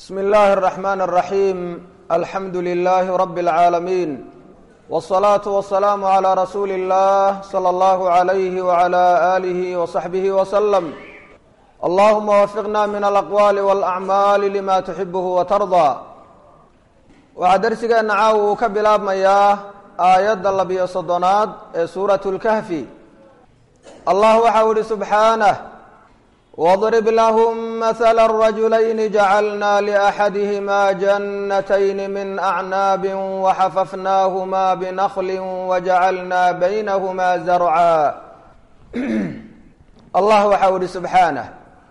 بسم الله الرحمن الرحيم الحمد لله رب العالمين والصلاة والسلام على رسول الله صلى الله عليه وعلى آله وصحبه وسلم اللهم وفقنا من الأقوال والأعمال لما تحبه وترضى waxaa darsigeena caawa uu ka bilaabmayaa aayadda labiyo soddonaad ee suuratu lkahfi allah waxau ihi subxaanah واضرب لهم مثل الرجلين جعلنا لأحدهما جنتين من أعناب وحففناهما بنخل وجعلنا بينهما زرعا الله waxau ihi سبحaaنه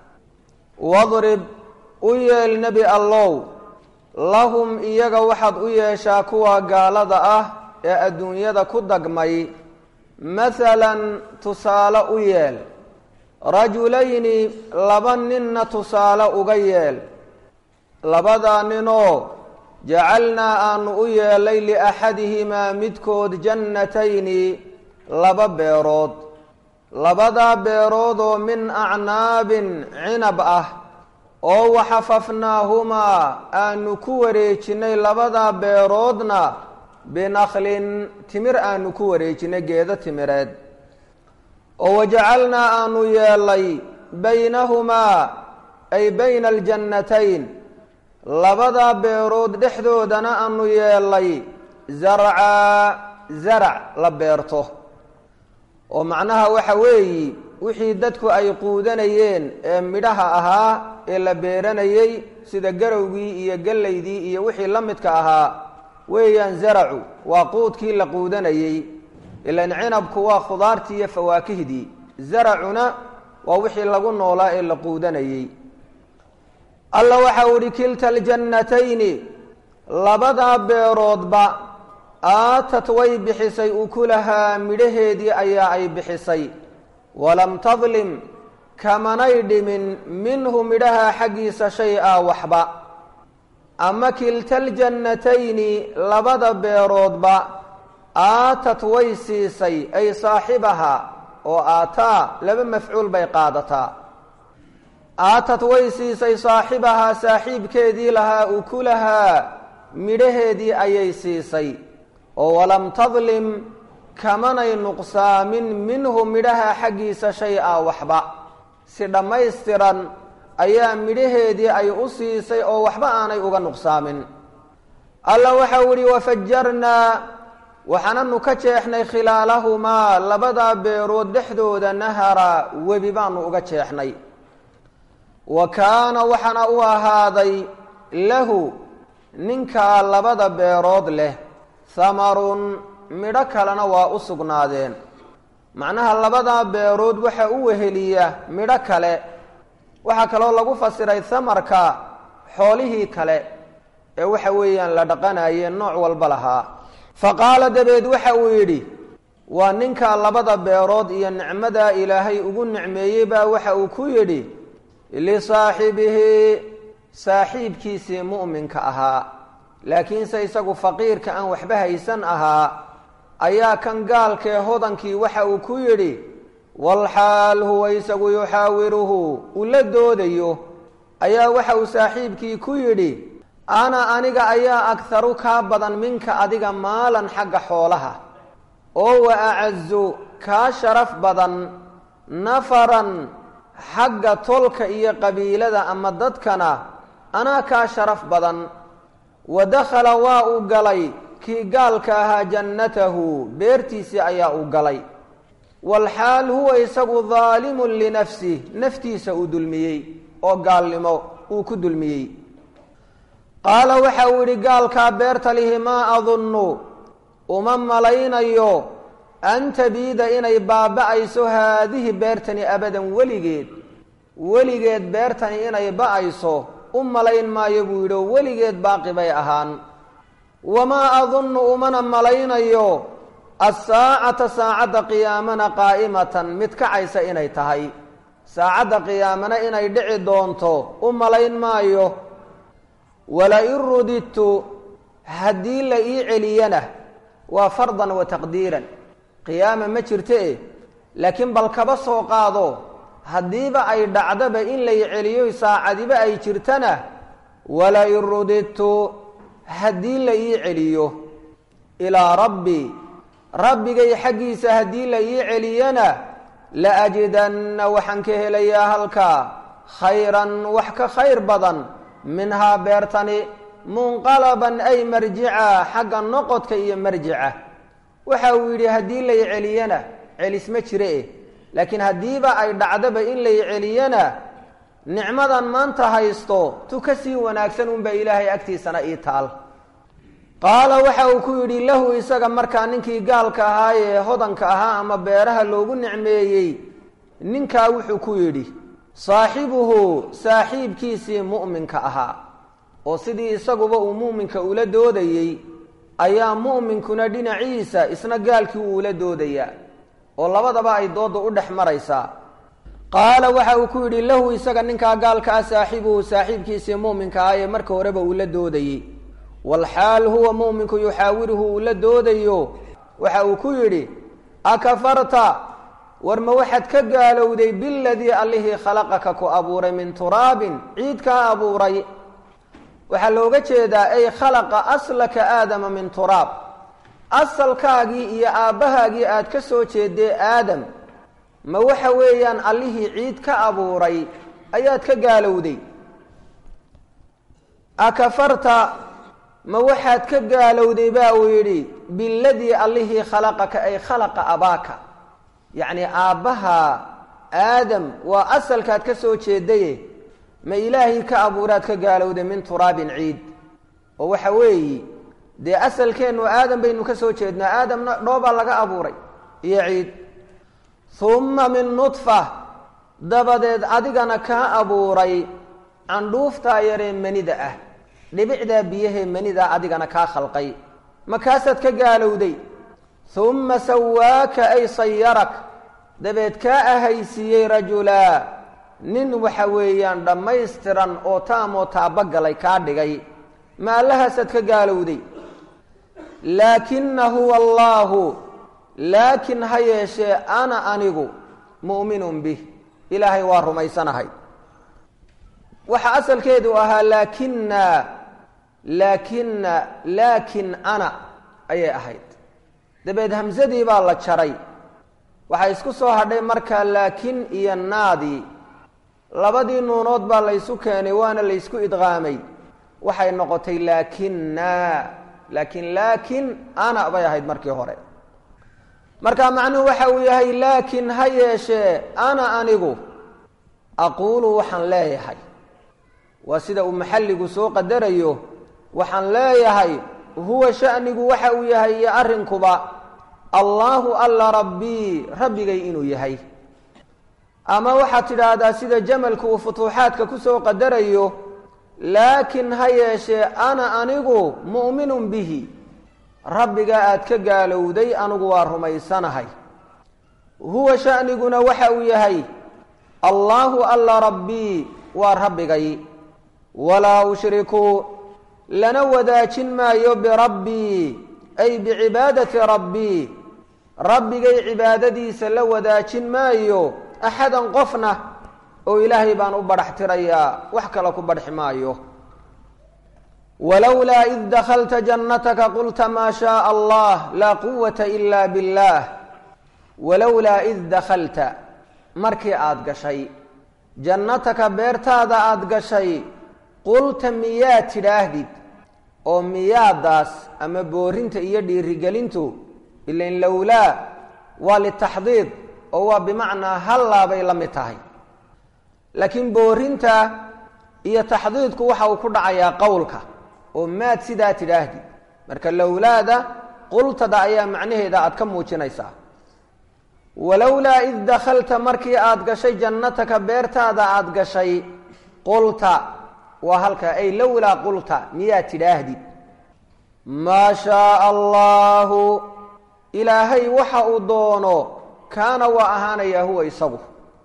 واضرب u yeel nebi allow lahum iyaga waxaad u yeeshaa kuwa gaalada ah ee adduunyada ku dagmay mathalan tusaale u yeel rajulayni laba ninna tusaale uga yeel labadaa ninoo jacalnaa aanu u yeelay liaxadihimaa midkood jannatayni laba beerood labadaa beeroodoo min acnaabin cinab ah oo waxafafnaahumaa aanu ku wareejinay labadaa beeroodna binakhlin timir aanu ku wareejinay geedo timireed oo wajacalnaa aanu yeelay baynahumaa ay bayna aljannatayn labadaa beerood dhexdoodana aanu yeelay zarcaa zarac la beerto oo macnaha waxa weeyi wixii dadku ay quudanayeen ee midhaha ahaa ee la beeranayey sida garowgii iyo gellaydii iyo wixii la midka ahaa weeyaan zaracu waa quudkii la quudanayey ilan cinabku waa khudaartii iyo fawaakihdii zaracuna waa wixii lagu noolaa ee la quudanayey alla waxau ihi kilta aljannatayni labadaa beeroodba aatat way bixisay ukulahaa midhaheedii ayaa ay bixisay walam tadlim kamanay dhimin minhu midhaha xaggiisa shay a waxba ama kilta aljannatayni labada beeroodba aatat way siisay ay saaxibaha oo aataa laba mafcuul bay qaadataa aatat way siisay saaxibahaa saaxiibkeedii lahaa ukulahaa midhaheedii ayay siisay oo walam tadlim kamanay nuqsaamin minhu midhaha xaggiisa shay a waxba si dhammaystiran ayaa midhaheedii ay u siisay oo waxba aanay uga nuqsaamin alla waxau ihi wafajarnaa waxaananu ka jeexnay khilaalahumaa labadaa beerood dhexdooda nahara webi baanu uga jeexnay wa kaana waxaana u ahaaday lahu ninkaa labada beerood leh hamarun midho kalena waa u sugnaadeen macnaha labadaa beerood waxa u weheliya midho kale waxaa kaloo lagu fasiray hamarka xoolihii kale ee waxa weeyaan la dhaqanayeen nooc walba lahaa fa qaala dabeed waxa uu yidhi waa ninkaa labada beerood iyo nicmadaa ilaahay ugu nicmeeyey baa waxa uu ku yidhi lisaaxibihi saaxiibkiisii mu'minka ahaa laakiinse isagu faqiirka aan waxba haysan ahaa ayaa kan gaalkee hodankii waxa uu ku yidhi walxaal huwa isagu yuxaawiruhu uu la doodayo ayaa waxa uu saaxiibkii ku yidhi ana aniga ayaa agharu kaa badan minka adiga maalan xagga xoolaha oo wa acazu kaa sharaf badan nafaran xagga tolka iyo qabiilada ama dadkana anaa kaa sharaf badan wa dakhala waa uu galay kii gaalka ahaa jannatahu beertiisii ayaa uu galay walxaal huwa isagu daalimun linafsih naftiisa uu dulmiyey oo gaalnimo uu ku dulmiyey qaala waxa uu yidhi gaalkaa beerta lihi maa adunnu uma malaynayo an tabiida inay baaba'ayso haadihi beertani abadan weligeed weligeed beertani inay ba'ayso u malayn maayo buu yidhi oo weligeed baaqi bay ahaan wamaa adunnu umana malaynayo assaacata saacadda qiyaamana qaa'imatan mid kacaysa inay tahay saacadda qiyaamana inay dhici doonto u malayn maayo wala-in rudidtu haddii la ii celiyana waa fardan wa taqdiiran qiyaama ma jirto e laakiin bal kaba soo qaado haddiiba ay dhacdaba in lay celiyo saacadiba ay jirtana walain rudidtu haddii la ii celiyo ilaa rabbi rabbigay xaggiisa haddii la ii celiyana la ajidanna waxaan ka helayaa halkaa khayran wax ka khayr badan minhaa beertani munqalaban ay marjica xagga noqodka iyo marjica waxa uu yidhi haddii lay celiyana celis ma jire eh laakiin haddiiba ay dhacdaba in lay celiyana nicmadan maanta haysto tu ka sii wanaagsan unbaa ilaahay agtiisana ii taal qaala waxa uu ku yidhi lahu isaga markaa ninkii gaalka ahaa ee hodanka ahaa ama beeraha loogu nicmeeyey ninkaa wuxuu ku yidhi saaxibuhu saaxiibkiisii mu'minka ahaa oo sidii isaguba uu mu'minka ula doodayey ayaa mu'minkuna dhinaciisa isna gaalkii uu ula doodayaa oo labadaba ay doodda u dhex maraysaa qaala waxa uu ku yidhi lahu isaga ninkaa gaalka ah saaxibuhu saaxiibkiisii mu'minka ah ee marka horeba uu la doodayey walxaal huwa mu'minku yuxaawiruhu uu la doodayo waxa uu ku yidhi akafarta war ma waxaad ka gaalowday biladii allihii khalaqaka ku abuuray min turaabin ciid kaa abuuray waxaa looga jeedaa ay khalaqa aslaka aadama min turaab asalkaagii iyo aabbahaagii aad ka soo jeedee aadam ma waxa weeyaan allihii ciid ka abuuray ayaad ka gaalowday akafarta ma waxaad ka gaalowday ba uu yidhi biladii allihii khalaqaka ay khalaqa abaaka yacni aabbaha aadam waa asalkaad ka soo jeedaye ma ilaahii ka abuuraad ka gaalowday min turaabin ciid oo waxa weeyi dee asalkeennu aadam baynu ka soo jeednaa aadamna dhoobaa laga abuuray iyo ciid humma min nudfa dabadeed adigana kaa abuuray candhuuftaa yaree manida ah dhibicdaa biyahee manidaa adigana kaa khalqay makaasaad ka gaalowday humma sawaaka ay sayarak dabeed kaa ahaysiiyey rajulaa nin waxa weeyaan dhammaystiran oo taamoo taabagalay kaa dhigay ma allahaasaad ka gaalowday laakina huwa allaahu laakin ha yeeshee ana anigu mu'minun bih ilaahay waa rumaysanahay waxa asalkeedu ahaa laakina laakina laakin ana ayay ahayd dabeed hamsadii baa la jaray waxaa isku soo hadhay markaa laakin iyo naadii labadii nuunood baa laysu keenay waana laysku idqaamay waxay noqotay laakina laakin laakin ana bay ahayd markii hore marka macnuhu waxa uu yahay laakin ha yeeshee ana anigu aquulu waxaan leeyahay waa sida uu maxalligu soo qadarayo waxaan leeyahay huwa shanigu waxa uu yahay iyo arrinkuba allaahu alla rabbii rabbigay inuu yahay ama waxaad tidhaahdaa sida jamalku uu futuuxaadka kusoo qadarayo laakin ha yeeshee ana anigu mu'minun bihi rabbiga aad ka gaalowday anigu waa rumaysanahay huwa shaniguna waxa uu yahay allaahu alla rabbii waa rabbigay walaa ushriku lana wadaajin maayo birabbii ay bicibaadati rabbii rabbigay cibaadadiisa la wadaajin maayo axadan qofna oo ilaahay baan u badhax tirayaa wax kale ku badhxi maayo walowlaa id dakhalta jannataka qulta maa shaaa allah laa quwata ila biاllah walowlaa id dakhalta markii aada gashay jannataka beertaada aada gashay qulta miyaad tidhaahdid oo miyaadaas ama boorinta iyo dhiirigelintu ilain lowlaa waa litaxdiid oo waa bimacnaa hallaa bay la mid tahay laakiin boorinta iyo taxdiidku waxa uu ku dhacayaa qowlka oo maad sidaa tidhaahdid marka lowlaada qultada ayaa macnaheeda aad ka muujinaysaa walowlaa id dakhalta markii aada gashay jannataka beertaada aada gashay qulta waa halka ay lowlaa qulta miyaad tidhaahdid maa shaaa allaahu ilaahay waxa uu doono kaana waa ahaanayaa huwa isagu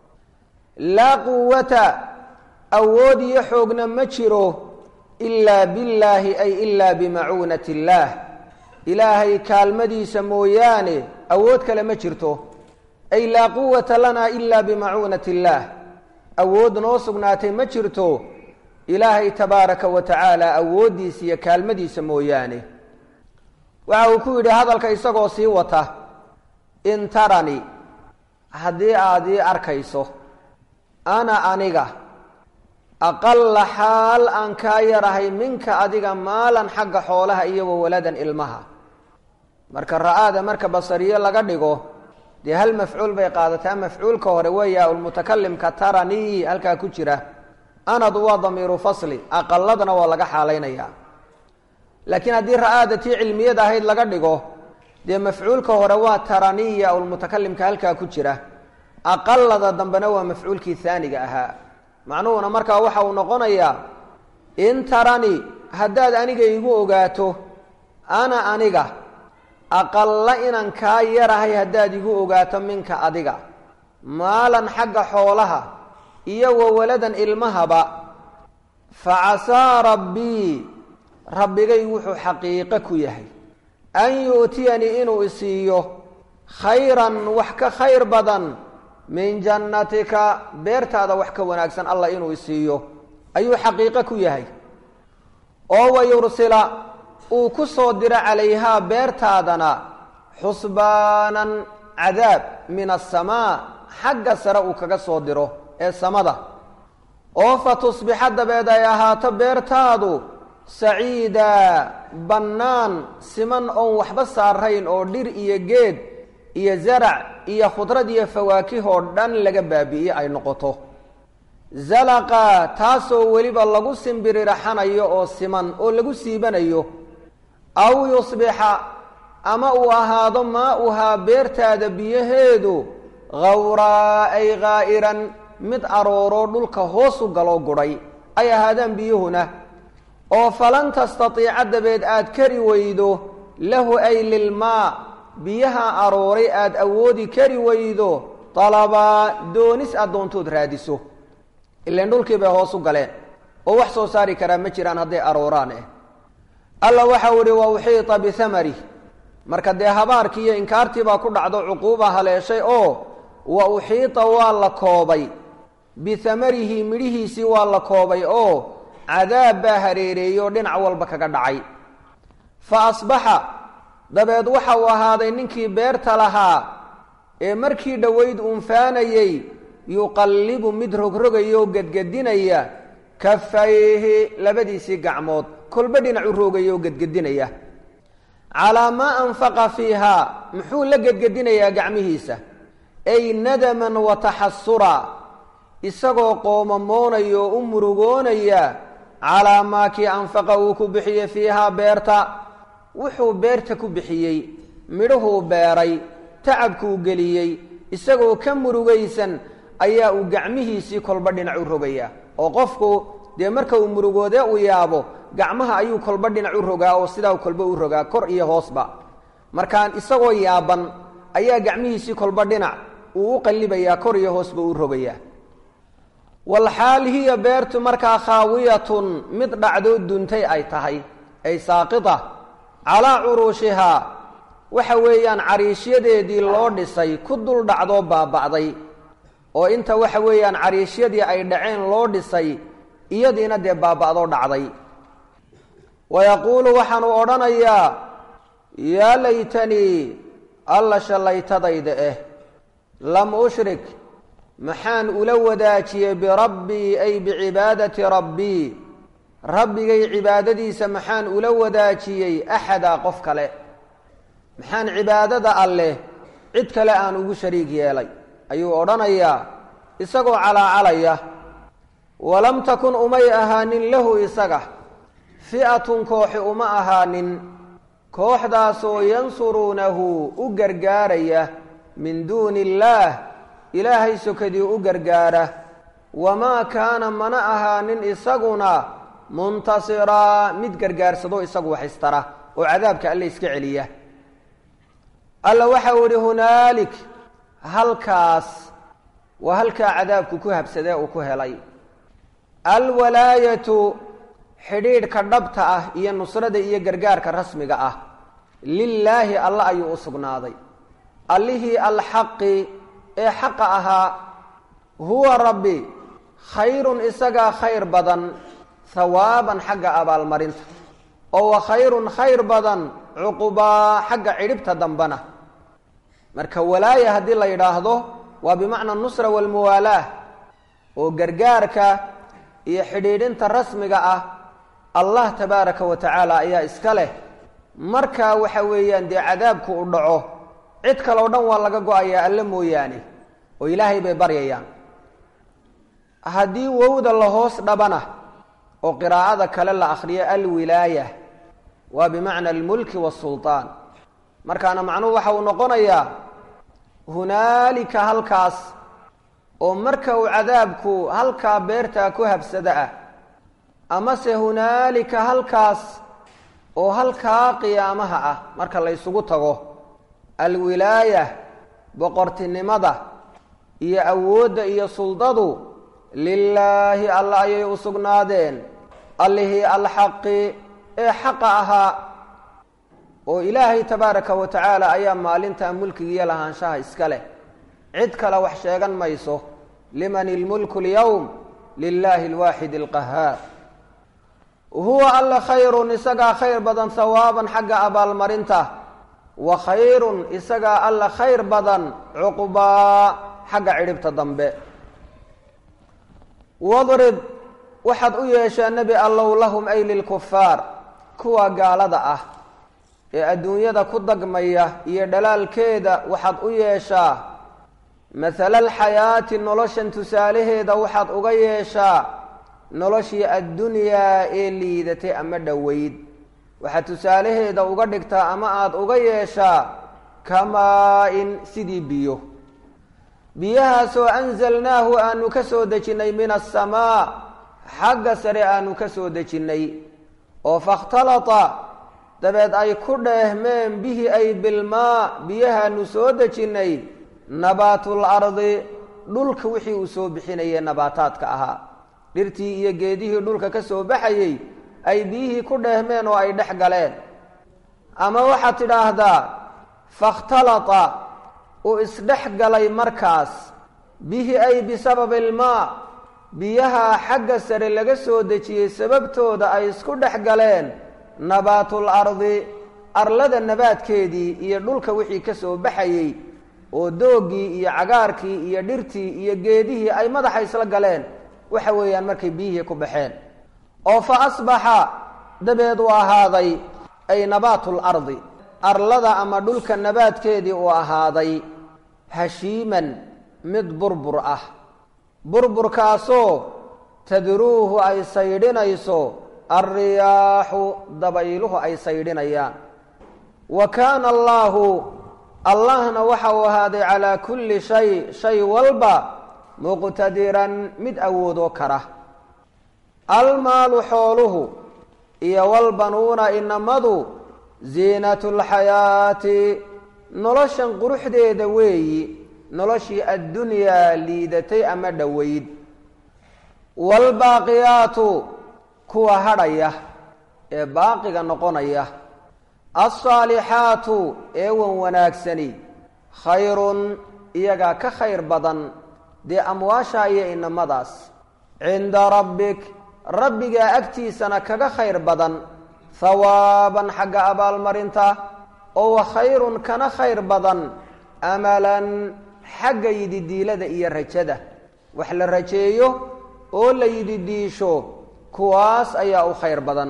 laa quwata awood iyo xoogna ma jiro ilaa billaahi ay ilaa bimacuunati illaah ilaahay kaalmadiisa mooyaane awood kale ma jirto ay laa quwata lanaa ilaa bimacuunati illaah awood noo sugnaatay ma jirto ilaahay tabaaraka wa tacaala awooddiisa iyo kaalmadiisa mooyaane waxa uu ku yidhi hadalka isagoo sii wata in tarani haddii aad ii arkayso ana aniga aqalla xaal aan kaa yarahay minka adiga maalan xagga xoolaha iyo wawaladan ilmaha marka ra-aada marka basariyo laga dhigo dee hal mafcuul bay qaadataa mafcuulka hore weeya ulmutakalimka taranii halkaa ku jira anadu waa damiiru fasli aqaladna waa laga xaalaynayaa laakiin haddii ra-aada tii cilmiyad ahayd laga dhigo dee mafcuulka hore waa taraniya ulmutakalimka halkaa ku jira aqalada dambena waa mafcuulkii haaniga ahaa macnuhuna markaa waxa uu noqonayaa in tarani haddaad aniga igu ogaato ana aniga aqalla inaan kaa yarahay haddaad igu ogaato minka adiga maalan xagga xoolaha iyo wawaladan ilmahaba fa casaa rabbii rabbigay wuxuu xaqiiqo ku yahay an yu'tiyanii inuu isiiyo khayran wax ka khayr badan min jannatika beertaada wax ka wanaagsan allah inuu isiiyo ayuu xaqiiqo ku yahay oo wayursila uu ku soo diro calayhaa beertaadana xusbaanan cadaab min asamaa xagga sare uu kaga soo diro ee samada oo fa tusbixa dabeed ay ahaato beertaadu saciidaa bannaan siman oon waxba saarayn oo dhir iyo geed iyo zarac iyo khudrad iyo fawaakihoo dhan laga baabi'iye ay noqoto zalaqa taasoo weliba lagu simbirirxanayo oo siman oo lagu siibanayo aw yusbixa ama uu ahaado maa-uhaa beertaada biyaheedu khawraa ay khaa'iran mid arooroo dhulka hoosu galoo gudhay ay ahaadaan biyuhuna oo falan tastatiica dabeed aad kari weydo lahu ay lilmaa biyaha arooray aada awoodi kari weydo dalabaa doonis aad doontood raadiso ilan dhulkii bay hoos u galeen oo wax soo saari karaa ma jiraan hadday arooraan eh alla waxau ihi wa uxiita bihamari marka dee habaarkii iyo inkaartii baa ku dhacdo cuquuba haleeshay oo wa uxiita waa la koobay bihamarihi midhihiisii waa la koobay oo cadaab baa hareereeyey oo dhinac walba kaga dhacay fa asbaxa dabeed waxa uu ahaaday ninkii beerta lahaa ee markii dhoweyd uunfaanayey yuqallibu mid rogrogaya oo gedgedinaya kafayhi labadiisii gacmood kolba dhinac u roogaya oo gedgedinaya calaa maa anfaqa fiihaa muxuu la gedgedinayaa gacmihiisa ay nadaman wa taxasura isagoo qoomamoonaya oo u murugoonaya calaa maa kii anfaqa uu ku bixiyey fiihaa beerta wuxuu beerta ku bixiyey midhuhuu beeray tacabkuu geliyey isagoo ka murugaysan ayaa uu gacmihiisii kolba dhinac u rogaya oo qofku dee marka uu murugoodee uu yaabo gacmaha ayuu kolba dhinac u rogaa oo sidaa kolba u rogaa kor iyo hoosba markaan isagoo yaaban ayaa gacmihiisii kolba dhinac uu u qallibayaa kor iyo hoosba u rogayaa walxaal hiya beertu markaa khaawiyatun mid dhacdoo duntay ay tahay ay saaqita calaa curuushihaa waxa weeyaan cariishyadeedii loo dhisay ku dul dhacdoo baaba'day oo inta waxa weeyaan cariishyadii ay dhaceen loo dhisay iyadiina dee baaba'doo dhacday wa yaquulu waxaanu odhanayaa yaa laytanii alla shallaytadayda eh lam ushrik maxaan ula wadaajiyey birabbii ay bicibaadati rabbii rabbigay cibaadadiisa maxaan ula wadaajiyey axadaa qof kale maxaan cibaadada alleh cid kale aan ugu shariig yeelay ayuu odhanayaa isagoo calaacalaya walam takun umay ahaanin lahu isaga fi'atun kooxi uma ahaanin kooxdaasoo yansuruunahu u gargaaraya min duuni illaah ilaahay sokadii u gargaara wamaa kaana mana ahaanin isaguna muntasiraa mid gargaarsado isagu wax istara oo cadaabka alle iska celiya alla waxau idhi hunaalik halkaas waa halkaa cadaabku ku habsadee uu ku helay alwalaayatu xidhiidhka dhabta ah iyo nusrada iyo gargaarka rasmiga ah lilaahi alle ayuu u sugnaaday allihii alxaqi ee xaqa ahaa huwa rabbi khayrun isagaa khayr badan hawaaban xagga abaalmarinta oo wa khayrun khayr badan cuqubaa xagga cidhibta dambana marka walaaya haddii la yidhaahdo waa bimacna nusra walmuwaalaah oo gargaarka iyo xidhiidhinta rasmiga ah allah tabaaraka wa tacaala ayaa iska leh marka waxa weeyaan dee cadaabku u dhaco cid kaleo dhan waa laga go-ayaa alle mooyaane oo ilaahay bay baryayaan haddii wowda la hoos dhabana oo qiraa'ada kale la akhriyo alwilaaya waa bimacna almulki wasulطaan markaana macnuhu waxa uu noqonayaa hunaalika halkaas oo marka uu cadaabku halkaa beertaa ku habsada ah amase hunaalika halkaas oo halkaa qiyaamaha ah marka la ysugu tago alwilaaya boqortinimada iyo awoodda iyo suldadu lilaahi alla ayay u sugnaadeen allihii alxaqi ee xaqa ahaa oo ilaahay tabaaraka wa tacaala ayaa maalintaa mulkigiiyo lahaanshaha iska leh cid kale wax sheegan mayso liman ilmulku lyowm lilaahi alwaaxid alqahaar huwa alla khayrun isagaa khayr badan hawaaban xagga abaalmarinta wa khayrun isagaa alla khayr badan cuqbaa xagga cidhibta dambe wadrib waxaad u yeeshaa nebi allow lahum ay lilkufaar kuwa gaalada ah ee adduunyada ku dagmaya iyo dhalaalkeeda waxaad u yeeshaa mathala alxayaati noloshan tusaalaheeda waxaad uga yeeshaa noloshii addunyaa ee liidatay ama dhoweyd waxaad tusaalaheeda uga dhigtaa ama aada uga yeeshaa kamaa-in sidii biyo biyahaasoo anzalnaahu aanu ka soo dejinnay min asamaa xagga sare aanu ka soo dejinnay oo fakhtalata dabeed ay ku dheehmeen bihi ay bilmaa biyahaanu soo dejinnay nabaatul ardi dhulka wixii uu soo bixinayay nabaataadka ahaa dhirtii iyo geedihii dhulka ka soo baxayey ay biyihii ku dheehmeen oo ay dhex galeen ama waxaad tidhaahdaa fakhtalata uu isdhex galay markaas bihi ay bisababi ilmaa biyaha xagga sare laga soo dejiyey sababtooda ay isku dhex galeen nabaatul ardi arlada nabaadkeedii iyo dhulka wixii ka soo baxayey oo doogii iyo cagaarkii iyo dhirtii iyo geedihii ay madaxa isla galeen waxa weeyaan markay biyihii ku baxeen oo fa asbaxa dabeed uu ahaaday ay nabaatul ardi arlada ama dhulka nabaadkeedii uu ahaaday hashiiman mid burbur ah burburkaasoo tadruuhu ay saydhinayso alriyaaxu dabayluhu ay saydhinayaan wa kaana allaahu allahna waxa uu ahaaday calaa kulli shay shay walba muqtadiran mid awoodoo kara almaalu xooluhu iyo walbanuuna inamadu ziinatu lxayaati noloshan quruxdeeda weeyi noloshii addunyaa liidatay ama dhoweyd waalbaaqiyaatu kuwa hadhaya ee baaqiga noqonaya alsaalixaatu ee wan wanaagsani khayrun iyagaa ka khayr badan dee amwaasha iyo inamadaas cinda rabbik rabbigaa agtiisana kaga khayr badan hawaaban xagga abaalmarinta oo wa khayrun kana khayr badan amalan xagga yididiilada iyo rajada wax la rajeeyo oo la yididiisho kuwaas ayaa u khayr badan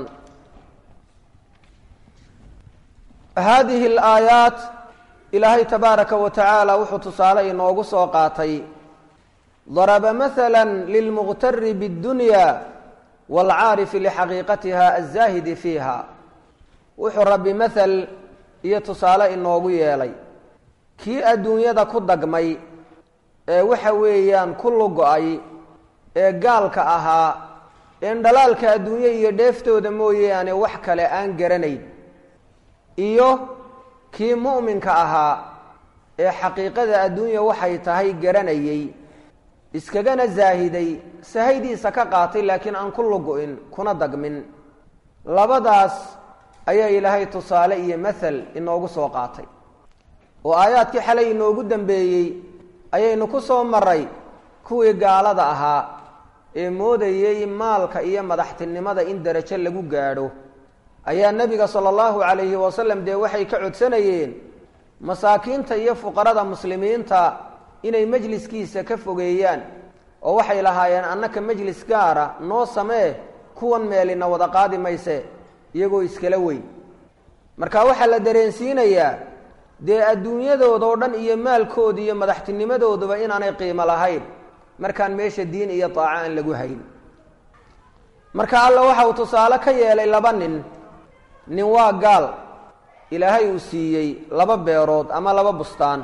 haadihi alaayaat ilaahay tabaaraka wa tacaala wuxuu tusaale inoogu soo qaatay daraba mahala lilmuqtari biاddunya waalcaarifi lixaqiiqatiha azaahidi fiiha wuxuu rabbi mahal iyo tusaale inoogu yeelay kii adduunyada ku dagmay ee waxa weeyaan ku lugo-ay ee gaalka ahaa een dhalaalka adduunye iyo dheeftooda mooyaane wax kale aan garanayn iyo kii mu'minka ahaa ee xaqiiqada adduunya waxay tahay garanayey iskagana zaahiday sahaydiisa ka qaatay laakiin aan ku lugo-in kuna dagmin labadaas ayaa ilaahay tusaale iyo mathal inoogu soo qaatay oo aayaadkii xalay inoogu dambeeyey ayaynu ku soo maray kuwii gaalada ahaa ee moodayey maalka iyo madaxtinimada in derajo lagu gaadho ayaa nebiga sala allahu calayhi wasalam dee waxay ka codsanayeen masaakiinta iyo fuqarada muslimiinta inay majliskiisa ka fogeeyaan oo waxay lahaayeen annaka majlis gaara noo samee kuwan meelina wada qaadi mayse iyagoo iskala weyn marka waxaa la dareensiinayaa dee adduunyadoodao dhan iyo maalkooda iyo madaxtinimadooduba inaanay qiimo lahayn markaan meesha diin iyo daaco aan lagu hayn marka alla waxa uu tusaale ka yeelay laba nin nin waa gaal ilaahay uu siiyey laba beerood ama laba bustaan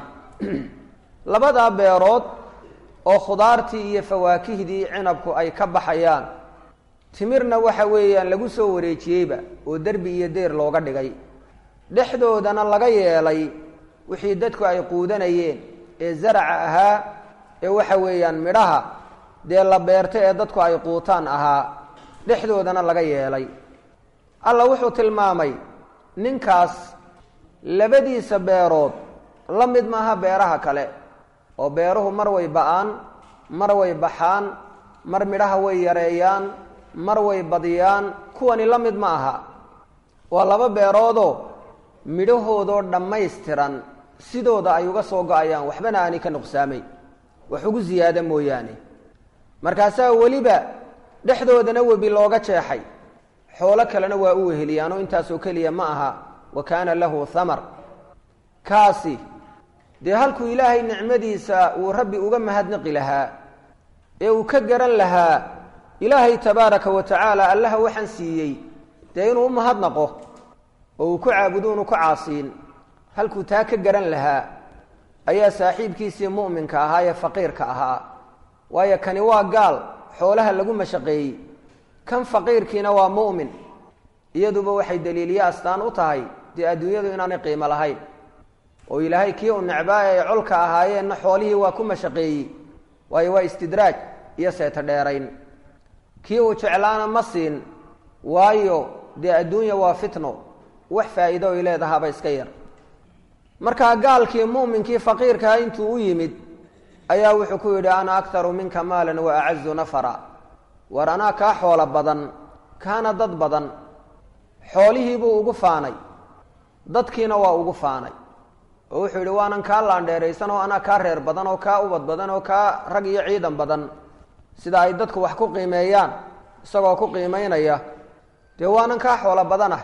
labadaa beerood oo khudaartii iyo fawaakihdii cinabku ay ka baxayaan timirna waxa weeyaan lagu soo wareejiyeyba oo derbi iyo deer looga dhigay dhexdoodana laga yeelay wixii dadku ay quudanayeen ee zaraca ahaa ee waxa weeyaan midhaha dee la beerta ee dadku ay quutaan ahaa dhexdoodana laga yeelay alla wuxuu tilmaamay ninkaas labadiisa beerood la mid maaha beeraha kale oo beeruhu mar way ba-aan mar way baxaan mar midhaha way yareeyaan mar way badiyaan kuwani la mid ma aha waa laba beeroodoo midhahoodoo dhammaystiran sidooda ay uga soo go-ayaan waxbana aani ka nuqsaamay wax ugu ziyaada mooyaane markaasaa weliba dhexdoodana webi looga jeexay xoolo kalena waa u weheliyaanoo intaasoo keliya ma aha wa kaana lahu thamar kaasi dee halkuu ilaahay nicmadiisa uu rabbi uga mahadnaqi lahaa ee uu ka garan lahaa ilaahay tabaaraka wa tacaala allaha waxaan siiyey dee inuu u mahadnaqo oo uu ku caabudo unu ku caasiin halkuu taa ka garan lahaa ayaa saaxiibkiisii mu'minka ahaa ee faqiirka ahaa waayo kani waa gaal xoolaha lagu mashaqeeyey kan faqiirkiina waa mu'min iyaduba waxay daliiliye astaan u tahay dee adduunyadu inaanay qiimo lahayn oo ilaahay kii uu necbaa ay colka ahaayeenna xoolihii waa ku mashaqeeyey waayo waa istidraaj iyo seeto dheerayn kii uu jeclaana ma siin waayo dee adduunya waa fitno wax faa'iido ay leedahaaba iska yar markaa gaalkii mu'minkii faqiirkaa intuu u yimid ayaa wuxuu ku yidhi ana aktaru minka maalan wa acazu nafara war anaa kaa xoolo badan kaana dad badan xoolihiibuu ugu faanay dadkiina waa ugu faanay oo wuxuu yidhi waanan kaa laandheeraysan oo anaa kaa reer badan oo kaa ubad badan oo kaa rag iyo ciidan badan sida ay dadku wax ku qiimeeyaan isagoo ku qiimeynaya dee waanan kaa xoolo badanah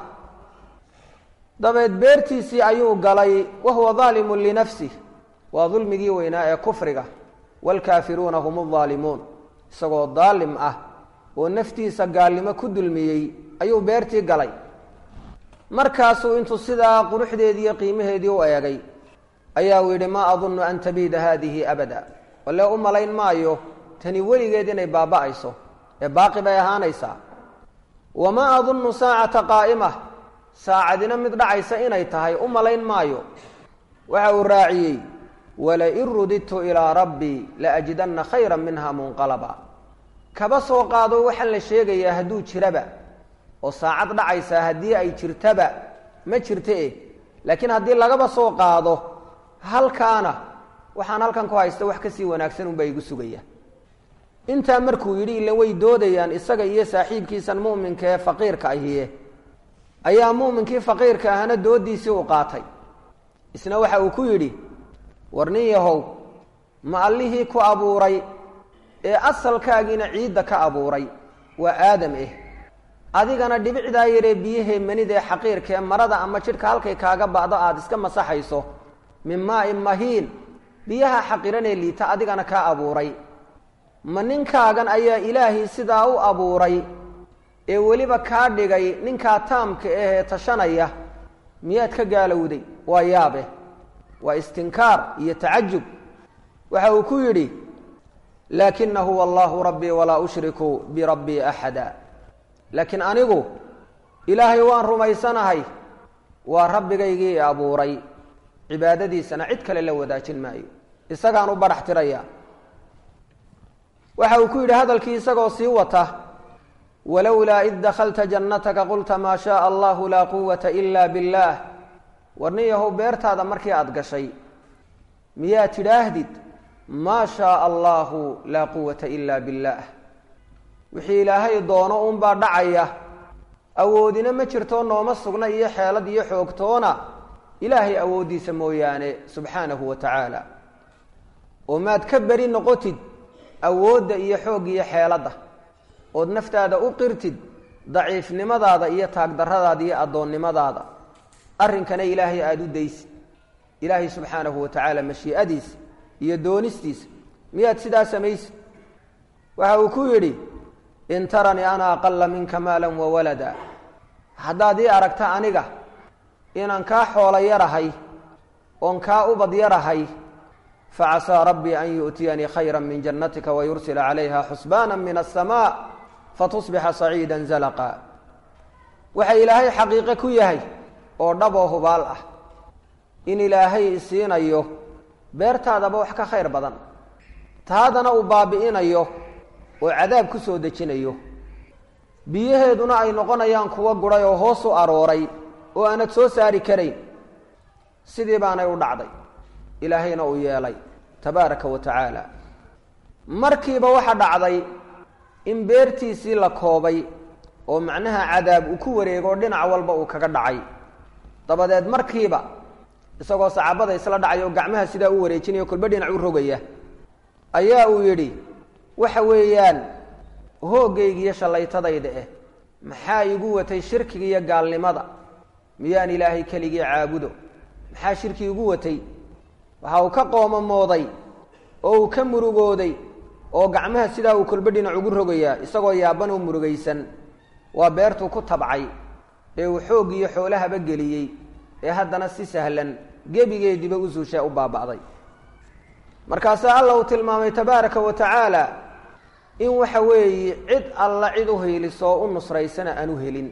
dabeed beertiisii ayuu galay wahuwa daalimun linafsih waa dulmigii weynaa ee kufriga waalkaafiruuna hum aldaalimuun isagoo daalim ah oo naftiisa gaalnimo ku dulmiyey ayuu beertii galay markaasuu intuu sidaa quruxdeedii iyo qiimaheedii u eegay ayaa uu yidhi maa adunnu an tabiida haadihi abada walle u malayn maayo tani weligeed inay baaba'ayso ee baaqi bay ahaanaysaa wamaa adunnu saacata qaa'ima saacadina mid dhacaysa inay tahay u malayn maayo waxa uu raaciyey walain rudidtu ilaa rabbii laajidanna khayra minha munqalaba kaba soo qaado waxaan la sheegayaa hadduu jiraba oo saacad dhacaysaa haddii ay jirtaba ma jirta eh laakiin haddii lagaba soo qaado halkaana waxaan halkan ku haysta wax kasii wanaagsan unbaa igu sugaya intaa markuu yidhi ila way doodayaan isaga iyo saaxiibkiisan mu'minka ee faqiirka ahiye ayaa mu'minkii faqiirka ahana doodiisii u qaatay isna waxa uu ku yidhi war nin yahow ma allihii ku abuuray ee asalkaagiina ciidda ka abuuray waa aadam eh adigana dhibicdaa yaree biyahee manidee xaqiirkaee marada ama jidhka halkay kaaga ba'do aada iska masaxayso min maain mahiin biyaha xaqiranee liita adigana kaa abuuray ma ninkaagan ayaa ilaahii sidaa u abuuray ee weliba kaa dhigay ninkaa taamka ahee tashanaya miyaad ka gaalowday waa yaabe waa istinkaar iyo tacajub waxa uu ku yidhi laakina huwa allahu rabbii walaa ushriku birabbii axada laakiin anigu ilaahay waan rumaysanahay waa rabbigaygii i abuuray cibaadadiisana cid kale la wadaajin maayo isagaan u barax tiraya waxa uu ku yidhi hadalkii isagoo sii wata walowlaa id dakhalta jannataka qulta maa shaaa allahu laa quwata ila biاllah war nin yahow beertaada markii aada gashay miyaa tidhaahdid maa shaaa allahu laa quwata ila biاllah wixii ilaahay doono uunbaa dhacaya awoodina ma jirto nooma sugna iyo xeelad iyo xoogtoona ilaahay awooddiisa mooyaane subxaanahu wa tacaala oo maad ka beri noqotid awoodda iyo xoog iyo xeeladda ood naftaada u qirtid daciifnimadaada iyo taagdarradaada iyo addoonnimadaada arrinkana ilaahay aada u daysid ilaahay subxaanahu wa tacaala mashii'adiisa iyo doonistiisa miyaad sidaa samaysid waxa uu ku yidhi in taranii ana aqala minka maala wawalada haddaad ii aragta aniga inaan kaa xoolo yarahay oon kaa ubad yarahay facasaa rabbii an yu'tiyanii khayra min jannatika wayursila calayha xusbaana min aلsamaa fatusbixa saciida zalaqa waxa ilaahay xaqiiqe ku yahay oo dhaboo hubaal ah in ilaahay isiinayo beertaadaba wax ka khayr badan taadana uu baabi'inayo oo cadaab ku soo dejinayo biyaheeduna ay noqonayaan kuwo guray oo hoos u arooray oo aanad soo saari karayn sidii baanay u dhacday ilaahayna uu yeelay tabaaraka wa tacaala markiiba waxa dhacday in beertiisii la koobay oo macnaha cadaab uu ku wareego oo dhinac walba uu kaga dhacay dabadeed markiiba isagoo saxaabada isla dhacay oo gacmaha sidaa u wareejinaya kolba dhinac u rogaya ayaa uu yidhi waxa weeyaan hooggayga iyo shallaytadayda eh maxaa igu watay shirkiga iyo gaalnimada miyaan ilaahay keligii caabudo maxaa shirki igu watay waxa uu ka qoomamooday oo uu ka murugooday oo gacmaha sidaa uu kolba dhinac ugu rogayaa isagoo yaaban oo murugaysan waa beertuu ku tabcay ee uu xoog iyo xoolahaba geliyey ee haddana si sahlan gebigeediiba u suushaa u baaba'day markaasaa alla uu tilmaamay tabaaraka wa tacaala in waxa weeye cid alla cid u hiiliso oo u nusraysana aan u helin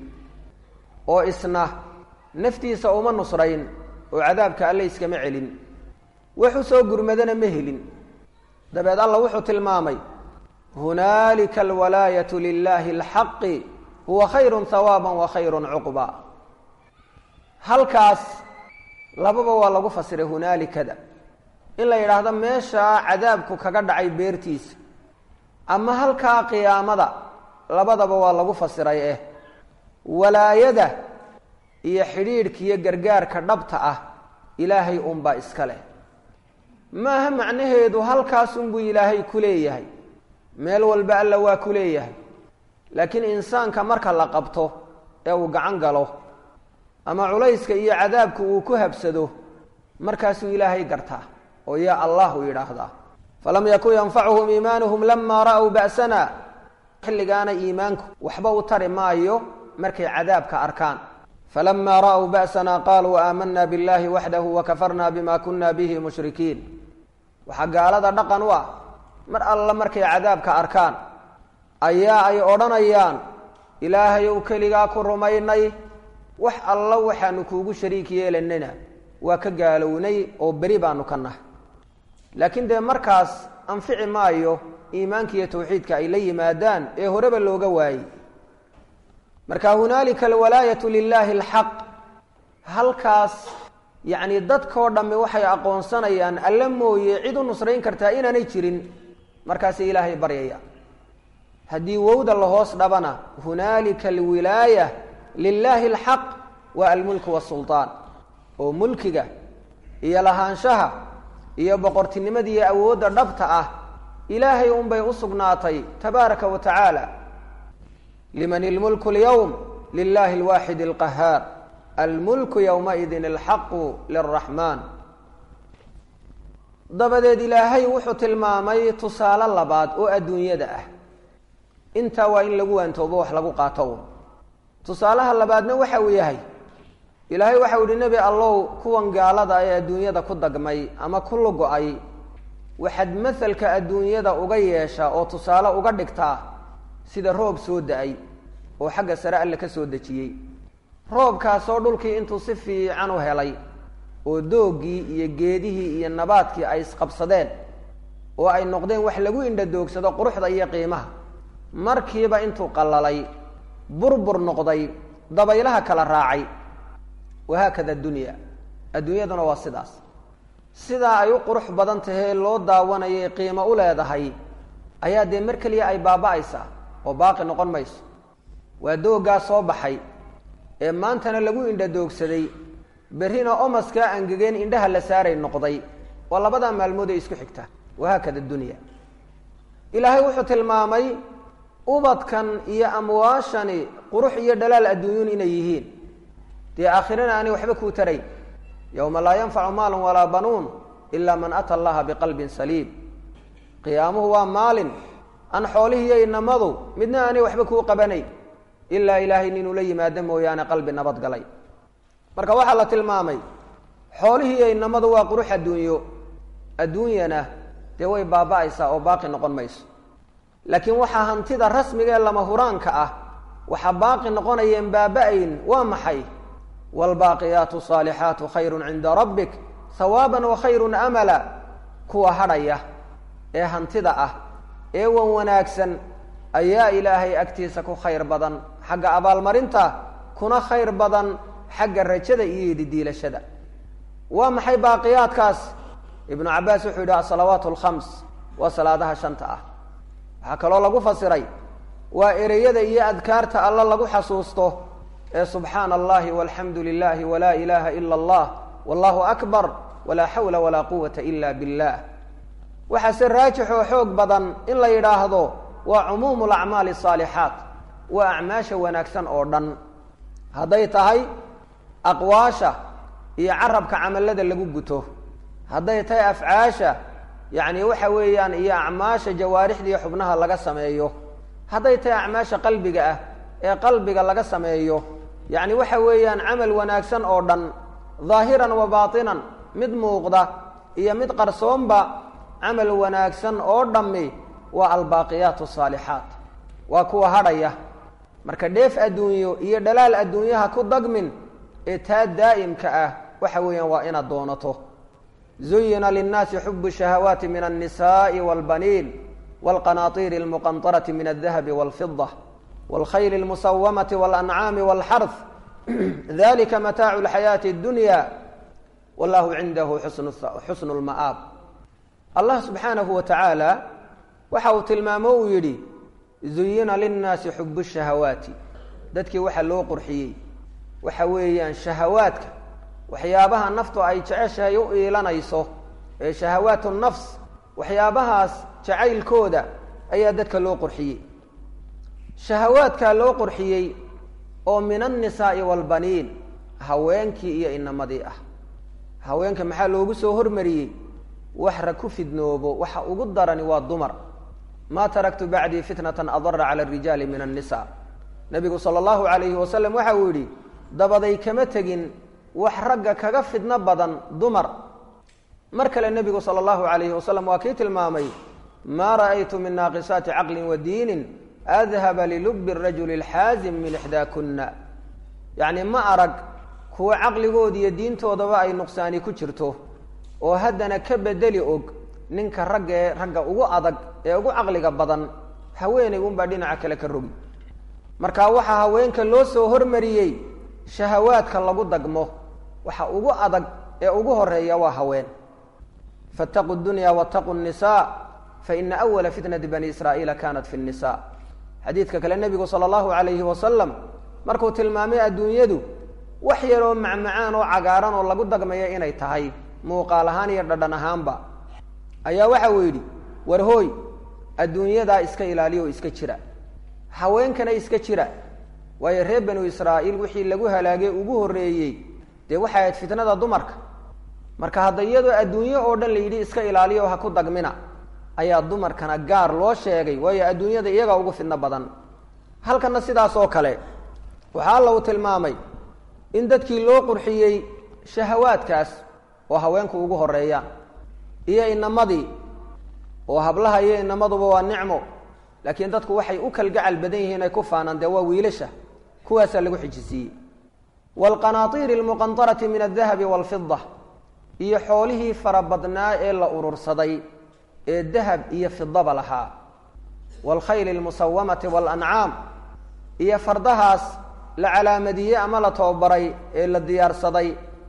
oo isna naftiisa uma nusrayn oo cadaabka alle iskama celin wax u soo gurmadana ma helin dabeed alla wuxuu tilmaamay hunaalika alwalaayatu lilaahi alxaqi huwa khayrun hawaaban wa khayrun cuqba halkaas lababa waa lagu fasiray hunaalikada in la yidhaahdo meeshaa cadaabku kaga dhacay beertiisa ama halkaa qiyaamada labadaba waa lagu fasiray eh walaayada iyo xidhiidhka iyo gargaarka dhabta ah ilaahay unbaa iska leh maaha macnaheedu halkaasunbuu ilaahay ku leeyahay meel walba alla waa ku leeyahay laakiin insaanka marka la qabto ee uu gacan galo ama culayska iyo cadaabku uu ku habsado markaasuu ilaahay gartaa oo yaa allah uu yidhaahdaa falam yakun yanfacuhum iimaanuhum lamaa ra'w ba'sana xilligaana iimaanku waxba u tari maayo markay cadaabka arkaan falama ra'w ba'sana qaluu aamana biاllahi waxdahu wakafarna bima kuna bihi mushrikiin waxaa gaalada dhaqan u ah mar alla markay cadaabka arkaan ayaa ay odhanayaan ilaahayow keligaa ku rumaynay wax alla waxaanu kuugu shariik yeelanayna waa ka gaalownay oo beri baanu ka nahay laakiin dee markaas anfici maayo iimaanka iyo tawxiidka ay la yimaadaan ee horeba looga waayey marka hunaalika alwalaayatu lilaahi alxaq halkaas yacni dadkoo dhammi waxay aqoonsanayaan alla mooye cid u nusrayn kartaa inaanay jirin markaasay ilaahay baryaya haddii wowda la hoos dhabana hunaalika alwilaaya lilaahi alxaq waa almulku wasulطaan oo mulkiga iyo lahaanshaha iyo boqortinimada iyo awoodda dhabta ah ilaahay unbay u sugnaatay tabaaraka wa tacaala liman ilmulku اlyowm lilahi اlwaaxid اlqahaar almulku ywmaidin alxaqu liraxmaan dabadeed ilaahay wuxuu tilmaamay tusaale labaad oo adduunyada ah intaa waa in lagu waantoobo wax lagu qaato un tusaalaha labaadna waxa uu yahay ilaahay waxa u yihi nebi allow kuwan gaalada ee adduunyada ku dagmay ama ku lugo-ay waxaad masalka adduunyada uga yeeshaa oo tusaale uga dhigtaa sida roob soo da-ay oo xagga sare alle ka soo dejiyey roobkaasoo dhulkii intuu si fiican u helay oo doogii iyo geedihii iyo nabaadkii ay isqabsadeen oo ay noqdeen wax lagu indhadoogsado quruxda iyo qiimaha markiiba intuu qallalay burbur noqday dabaylaha kala raacay wahaakada addunya adduunyaduna waa sidaas sidaa ay u qurux badan tahee loo daawanayay qiimo u leedahay ayaa dee mar keliya ay baaba-aysaa oo baaqi noqon mayso waa dooggaa soo baxay ee maantana lagu indhadoogsaday berrina omaskaa angegeen indhaha la saaray noqday waa labadaa maalmood ee isku xigta wahaakada dunya ilaahay wuxuu tilmaamay ubadkan iyo amwaashani qurux iyo dhalaal adduunyun inay yihiin dee aakhirana aanay waxba kuu tarayn yowma laa yanfacu maalun walaa banuun ilaa man ata allaha biqalbin saliim qiyaamuhu waa maalin aan xoolihiiyo inamadu midna aanay waxba kuu qabanayn ilaa ilaahay ninuu la yimaado mooyaane qalbi nabad galay marka waxaa la tilmaamay xoolihii iyo inamadu waa qurux adduunyo adduunyana dee way baaba-aysaa oo baaqi noqon mayso laakiin waxaa hantida rasmiga ee lama huraanka ah waxaa baaqi noqonayeen baaba-ayn waa maxay waalbaaqiyaatu saalixaatu khayrun cinda rabbik hawaaban wa khayrun amala kuwa hadhaya ee hantida ah ee wan wanaagsan ayaa ilaahay agtiisa ku khayr badan xagga abaalmarinta kuna khayr badan xagga rajada iyo ididiilashada waa maxay baaqiyaadkaas ibnu cabaas wuxuu yidhi asalawaat alkhams waa salaadaha shanta ah waxaa kaloo lagu fasiray waa ereyada iyo adkaarta alla lagu xasuusto ee subxaana allahi walxamdu lilahi walaa ilaha ila allah wallahu akbar walaa xawla walaa quwata ila billah waxaa se raajix oo xoog badan in la yidhaahdo waa cumuumu lacmaali asaalixaat waa acmaasha wanaagsan oo dhan hadday tahay aqwaasha iyo carabka camalada lagu guto hadday tahay afcaasha yacni waxa weeyaan iyo acmaasha jawaarixda iyo xubnaha laga sameeyo hadday tahay acmaasha qalbiga ah ee qalbiga laga sameeyo yacni waxa weeyaan camal wanaagsan oo dhan dhaahiran wa baatinan mid muuqda iyo mid qarsoonba camal wanaagsan oo dhammi waa albaaqiyaat asaalixaat waa kuwa hadhaya marka dheef adduunyo iyo dhalaal adduunyaha ku dagmin ee taa daa'imka ah waxa weeyaan waa inaad doonato zuyina linnaasi xubu shahawaati min alnisaءi wاlbaniin wاlqanaطiiri اlmuqanطarati min aldahabi wاlfida wاlkhayl اlmusawamati wاlancaami wاlxarth dalika mataacu اlxayaati اdunya wallahu cindahu xusnu اlma'aab allah subxaanahu wa tacaala waxa uu tilmaamo uu yidhi zuyina linnaasi xubu shahawaati dadkii waxa loo qurxiyey waxa weeyaan shahawaadka waxyaabaha naftu ay jeceshahay u iilanayso ee shahawaat nafs waxyaabahaas jacaylkooda ayaa dadka loo qurxiyey shahawaadkaa loo qurxiyey oo min annisaai waalbaniin haweenkii iyo inamadii ah haweenka maxaa loogu soo hormariyey wax ra ku fidnoobo waxa ugu darani waa dumar maa taraktu bacdii fitnatan adara cala arijaali min annisa nabigu sala allahu alayhi wasalam waxa uu yidhi dabaday kama tegin wax ragga kaga fidno badan dumar mar kale nebigu sala allahu alayhi wasalam waa kii tilmaamay maa ra'aytu min naaqisaati caqlin wa diinin adhaba lilubi rajuli alxaazim min ixdaakuna yacni ma arag kuwa caqligooda iyo diintoodaba ay nuqsaani ku jirto oo haddana ka bedeli og ninka ragga ee ragga ugu adag ee ugu caqliga badan haweeney unbaa dhinaca kale ka rogi marka waxaa haweenka loo soo hormariyey shahawaadka lagu dagmo waxa ugu adag ee ugu horeeya waa haween faataquu dunya waataquu nisa faina awala fitnati bani israa'iila kanat fi nisa xadiidka kale nebigu sala allahu alayhi wasalam markuu tilmaamay adduunyadu wax yaroo macmacaan oo cagaaran oo lagu dagmayo inay tahay muuqaal ahaan iyo dhadhan ahaanba ayaa waxa uu yidhi war hooy adduunyadaa iska ilaaliya oo iska jira haweenkana iska jira waayo reer banu israa'iil wixii lagu halaagay ugu horreeyey dee waxay ahayd fitnada dumarka marka hadda iyadoo adduunyo oo dhan la yidhi iska ilaaliyo ha ku dagmina ayaa dumarkana gaar loo sheegay waayo adduunyada iyagaa ugu fidno badan halkana sidaas oo kale waxaa alla uu tilmaamay in dadkii loo qurxiyey shahawaadkaas oo haweenku ugu horeeyaan iyo inamadii oo hablaha iyo inamaduba waa nicmo laakiin dadku waxay u kalgacal badan yihiin ay ku faanaan dee waa wiilasha kuwaasaa lagu xijisiiyey waalqanaatiiri almuqantarati min aldahabi waalfida iyo xoolihii farabadnaa ee la urursaday ee dahab iyo fidaba lahaa waalkhayli almusawamati waalancaam iyo fardahaas la calaamadiyey ama la tababaray ee la diyaarsaday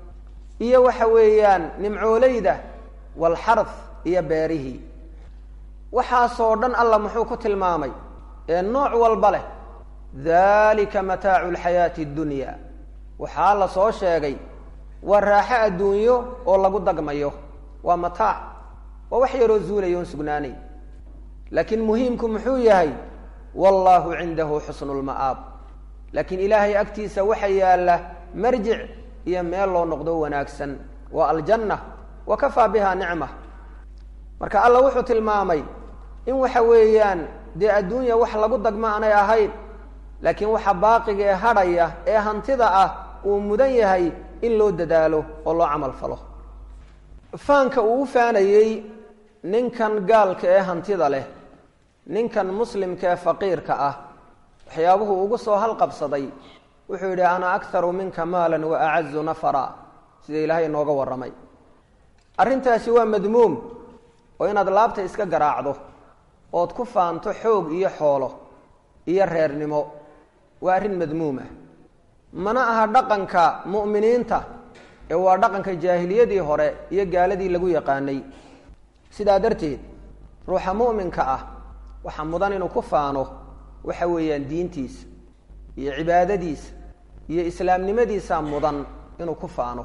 iyo waxa weeyaan nimcooleyda waalxarf iyo beerihii waxaasoo dhan alla muxuu ku tilmaamay ee nooc walba leh dalika mataacu lxayaati addunya waxaa la soo sheegay waa raaxo adduunyo oo lagu dagmayo waa mataac waa wax yaroo zuulaya oon sugnaanay laakiin muhiimku muxuu yahay wallahu cindahu xusnu lma'aab laakiin ilaahay agtiisa waxa yaalla marjic iyo meel loo noqdo wanaagsan waa aljanna wa kafaa biha nicma marka alla wuxuu tilmaamay in waxa weeyaan dee adduunya wax lagu dagma aanay ahayn laakiin waxa baaqiga ee hadhaya ee hantida ah uu mudan yahay in loo dadaalo oo loo camal falo faanka uu u faanayey ninkan gaalka ee hantida leh ninkan muslimka ee faqiirka ah waxyaabuhu ugu soo halqabsaday wuxuu yidhi ana akharu minka maalan wa acazu nafara sida ilaahay inooga warramay arrintaasi waa madmuum oo inaad laabta iska garaacdo ood ku faanto xoog iyo xoolo iyo reernimo waa arrin madmuum ah mana aha dhaqanka mu'miniinta ee waa dhaqanka jaahiliyadii hore iyo gaaladii lagu yaqaanay sidaa darteed ruuxa mu'minka ah waxaa mudan inuu ku faano waxa weeyaan diintiisa iyo cibaadadiisa iyo islaamnimadiisa mudan inuu ku faano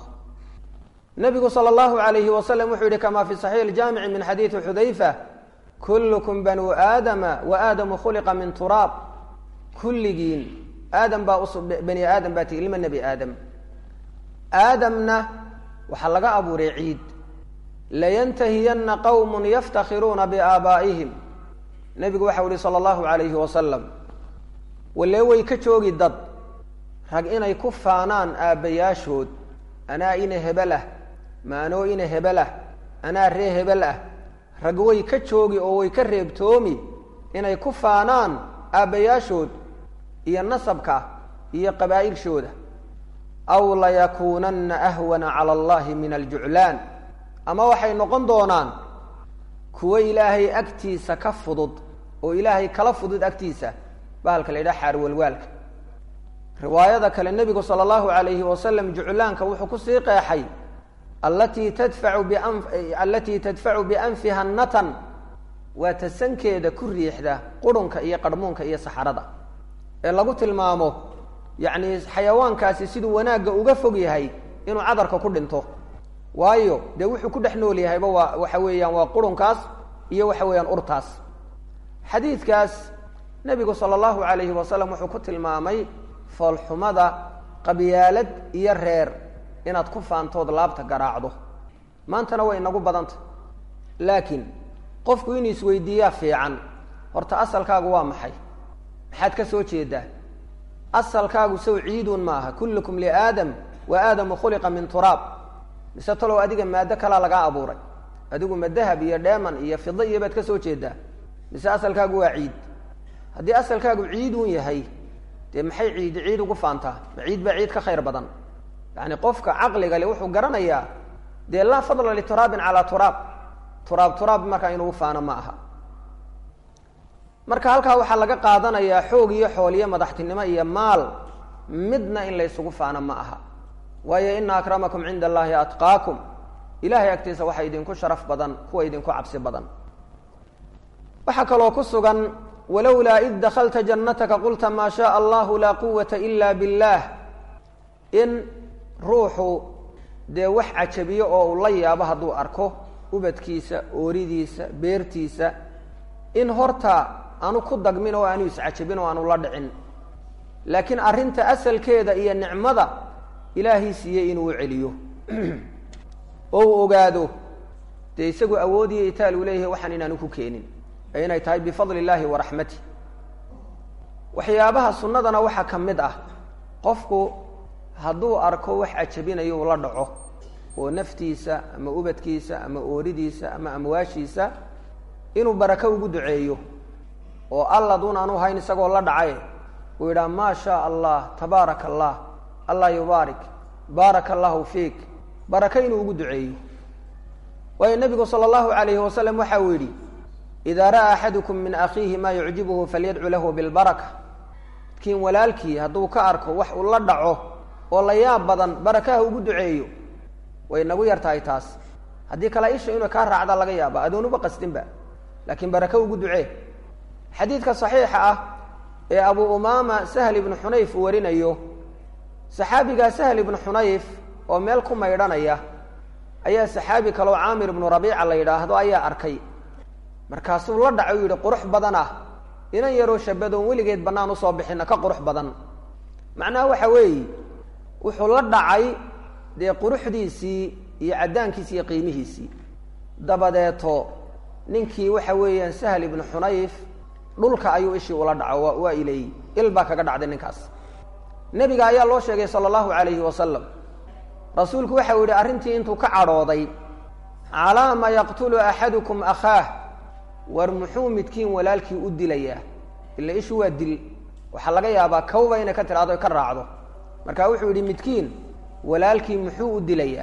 nabigu sala allahu alayhi wasalam wuxuu yihi kama fi saxiix iljaamici min xadiidi xudayfa kullukum banuu aadama wa aadamu khuliqa min turaab kulligiin aadam baa us bani aadam baa tii ilma nebi aadam aadamna waxaa laga abuuray ciid layantahiyanna qowmun yaftakhiruuna biaabaa'ihim nebigu waxau yihi sala allahu alayhi wasalam walee way ka joogi dad rag inay ku faanaan aabbayaashood anaa ina hebel ah maanoo ina hebel ah anaa ree hebel ah rag way ka joogi oo way ka reebtoomi inay ku faanaan aabbayaashood iyo nasabka iyo qabaa'ilshooda aw layakuunanna ahwana cala allahi min aljuclaan ama waxay noqon doonaan kuwo ilaahay agtiisa ka fudud oo ilaahay kala fudud agtiisa bahalka la yidhaha xaarwalwaalka riwaayada kale nebigu sala allahu alayhi wasalam juclaanka wuxuu kusii qeexay allatii tadfacu bian allatii tadfacu bianfiha natan waa tasankeeda ku riixda qurunka iyo qarhmuunka iyo saxarada ee lagu tilmaamo yacni xayawaankaasi siduu wanaagga uga fog yahay inuu cadarka ku dhinto waayo dee wuxuu ku dhex nool yahayba waa waxa weeyaan waa qurunkaas iyo waxa weeyaan urtaas xadiidkaas nebigu sala allahu alayhi wasalam wuxuu ku tilmaamay foolxumada qabyaalad iyo reer inaad ku faantood laabta garaacdo maantana way inagu badanta laakiin qofku inuu isweydiiyaa fiican horta asalkaagu waa maxay maxaad ka soo jeedaa asalkaagu sow ciidun ma aha kullukum liaadam wa aadamu khuliqa min turaab mise talow adiga maado kalaa lagaa abuuray adigu ma dahab iyo dheeman iyo fida iyo baad ka soo jeedaa mise asalkaagu waa ciid haddii asalkaagu ciidun yahay dee maxay ciidi ciid ugu faantaa ma ciid baa ciid ka khayr badan yacni qofka caqliga le wuxuu garanayaa dee laa fadla lituraabin calaa turaab turaab turaab markaa inugu faano ma aha marka halkaa waxaa laga qaadanayaa xoog iyo xooliyo madaxtinimo iyo maal midna in laysugu faano ma aha waayo ina akramakum cinda allahi atqaakum ilahay agtiisa waxaa idinku sharaf badan kuwa idinku cabsi badan waxaa kaloo ku sugan walowlaa id dakalta jannataka qulta maa shaء allahu laa quwata ila biاllah in ruuxu dee wax cajabiyo oo uu la yaabo hadduu arko ubadkiisa ooridiisa beertiisa in horta aanu ku dagmin oo aanu iscajabin oo aanu la dhicin laakiin arrinta asalkeeda iyo nicmada ilaahay siiyey inuu celiyo oo uu ogaado dee isagu awoodiyo itaal uu leeyahay waxaan inaanu ku keenin ee inay tahay bifadli illaahi wa raxmatih waxyaabaha sunnadana waxaa ka mid ah qofku hadduu arko wax cajabinayo uu la dhaco oo naftiisa ama ubadkiisa ama ooridiisa ama amwaashiisa inuu barako ugu duceeyo oo alla duun aanu hayn isagoo la dhacay uu yidhaha maa shaa allah tabaaraka allah allah yubaarik baaraka allahu fiik barako inuu ugu duceeyo waayo nebigu sala allahu alayhi wasalam waxa uu yidhi idaa ra'aa axadukum min akhiihi maa yucjibuhu falyadcu lahu bilbaraka midkiin walaalkii hadduu ka arko wax uu la dhaco oo la yaab badan barakaha ugu duceeyo way nagu yar tahay taas haddii kale isha inuu kaa raacda laga yaaba adoonuba qasdinba laakiin barako ugu ducee xadiidka saxiixa ah ee abu umaama sahl ibnu xunayf uu warinayo saxaabigaa sahl ibnu xunayf oo meel ku maydhanaya ayaa saxaabi kaleo caamir ibnu rabiica la yidhaahdo ayaa arkay markaasuu la dhacay u yidhi qurux badan ah inan yaroo shabadoon weligeed bannaan usoo bixina ka qurux badan macnaha waxa weeye wuxuu la dhacay dee quruxdiisii iyo caddaankiisi iyo qiimihiisii dabadeeto ninkii waxa weeyaan sahl ibnu xunayf dhulka ayuu ishii ula dhaco wa waa ileeyey il baa kaga dhacday ninkaas nebiga ayaa loo sheegay sala allahu calayhi wasalam rasuulku waxa uu yihi arrintii intuu ka cadhooday calaa ma yaqtulu axadukum akhaah war muxuu midkiin walaalkii u dilayaa ila ishu waa dil waxaa laga yaabaa kawba inay ka tiraado ka raacdo marka wuxuu yidhi midkiin walaalkii muxuu u dilayaa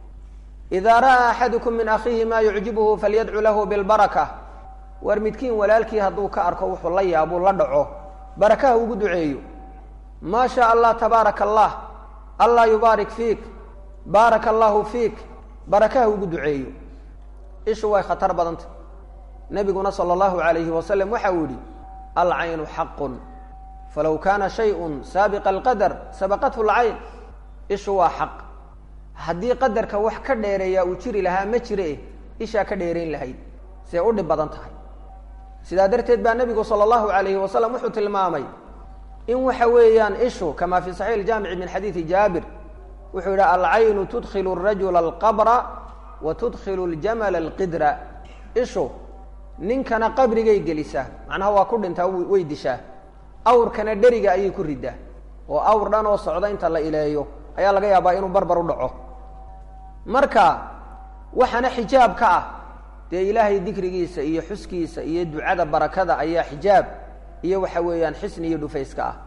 idaa ra'aa axadukum min akhiihi maa yucjibuhu falyadcu lahu bilbaraka war midkiin walaalkii hadduu ka arko wuxuu la yaabuu la dhaco barakaha ugu duceeyo maa shaa allah tabaaraka allah allah yubaarik fiik baaraka allahu fiik barakaha ugu duceeyo ishu way khatar badanta nabiguna sala allahu alayhi wasalam waxa uu yihi alcaynu xaqun falow kaana shayun saabiqa alqadar sabaqathu lcayn ishu waa xaq haddii qadarka wax ka dheereeyaa uu jiri lahaa ma jire ishaa ka dheerayn lahayd see u dhib badan tahay sidaa darteed baa nebigu sala allahu alayhi wasalam wuxuu tilmaamay in waxa weeyaan ishu kama fi saxiix jaamici min xadiidi jaabir wuxuu yidhi alcaynu tudkilu rajula alqabra wa tudkilu ljamala alqidra ishu ninkana qabrigay gelisaa macnaha waa ku dhintaa way dishaa awrkana dheriga ayay ku ridaa oo awr dhan oo socda inta la ileeyo ayaa laga yaabaa inuu barbar u dhaco marka waxaana xijaab ka ah dee ilaahay dikrigiisa iyo xuskiisa iyo ducada barakada ayaa xijaab iyo waxa weeyaan xisni iyo dhufayska ah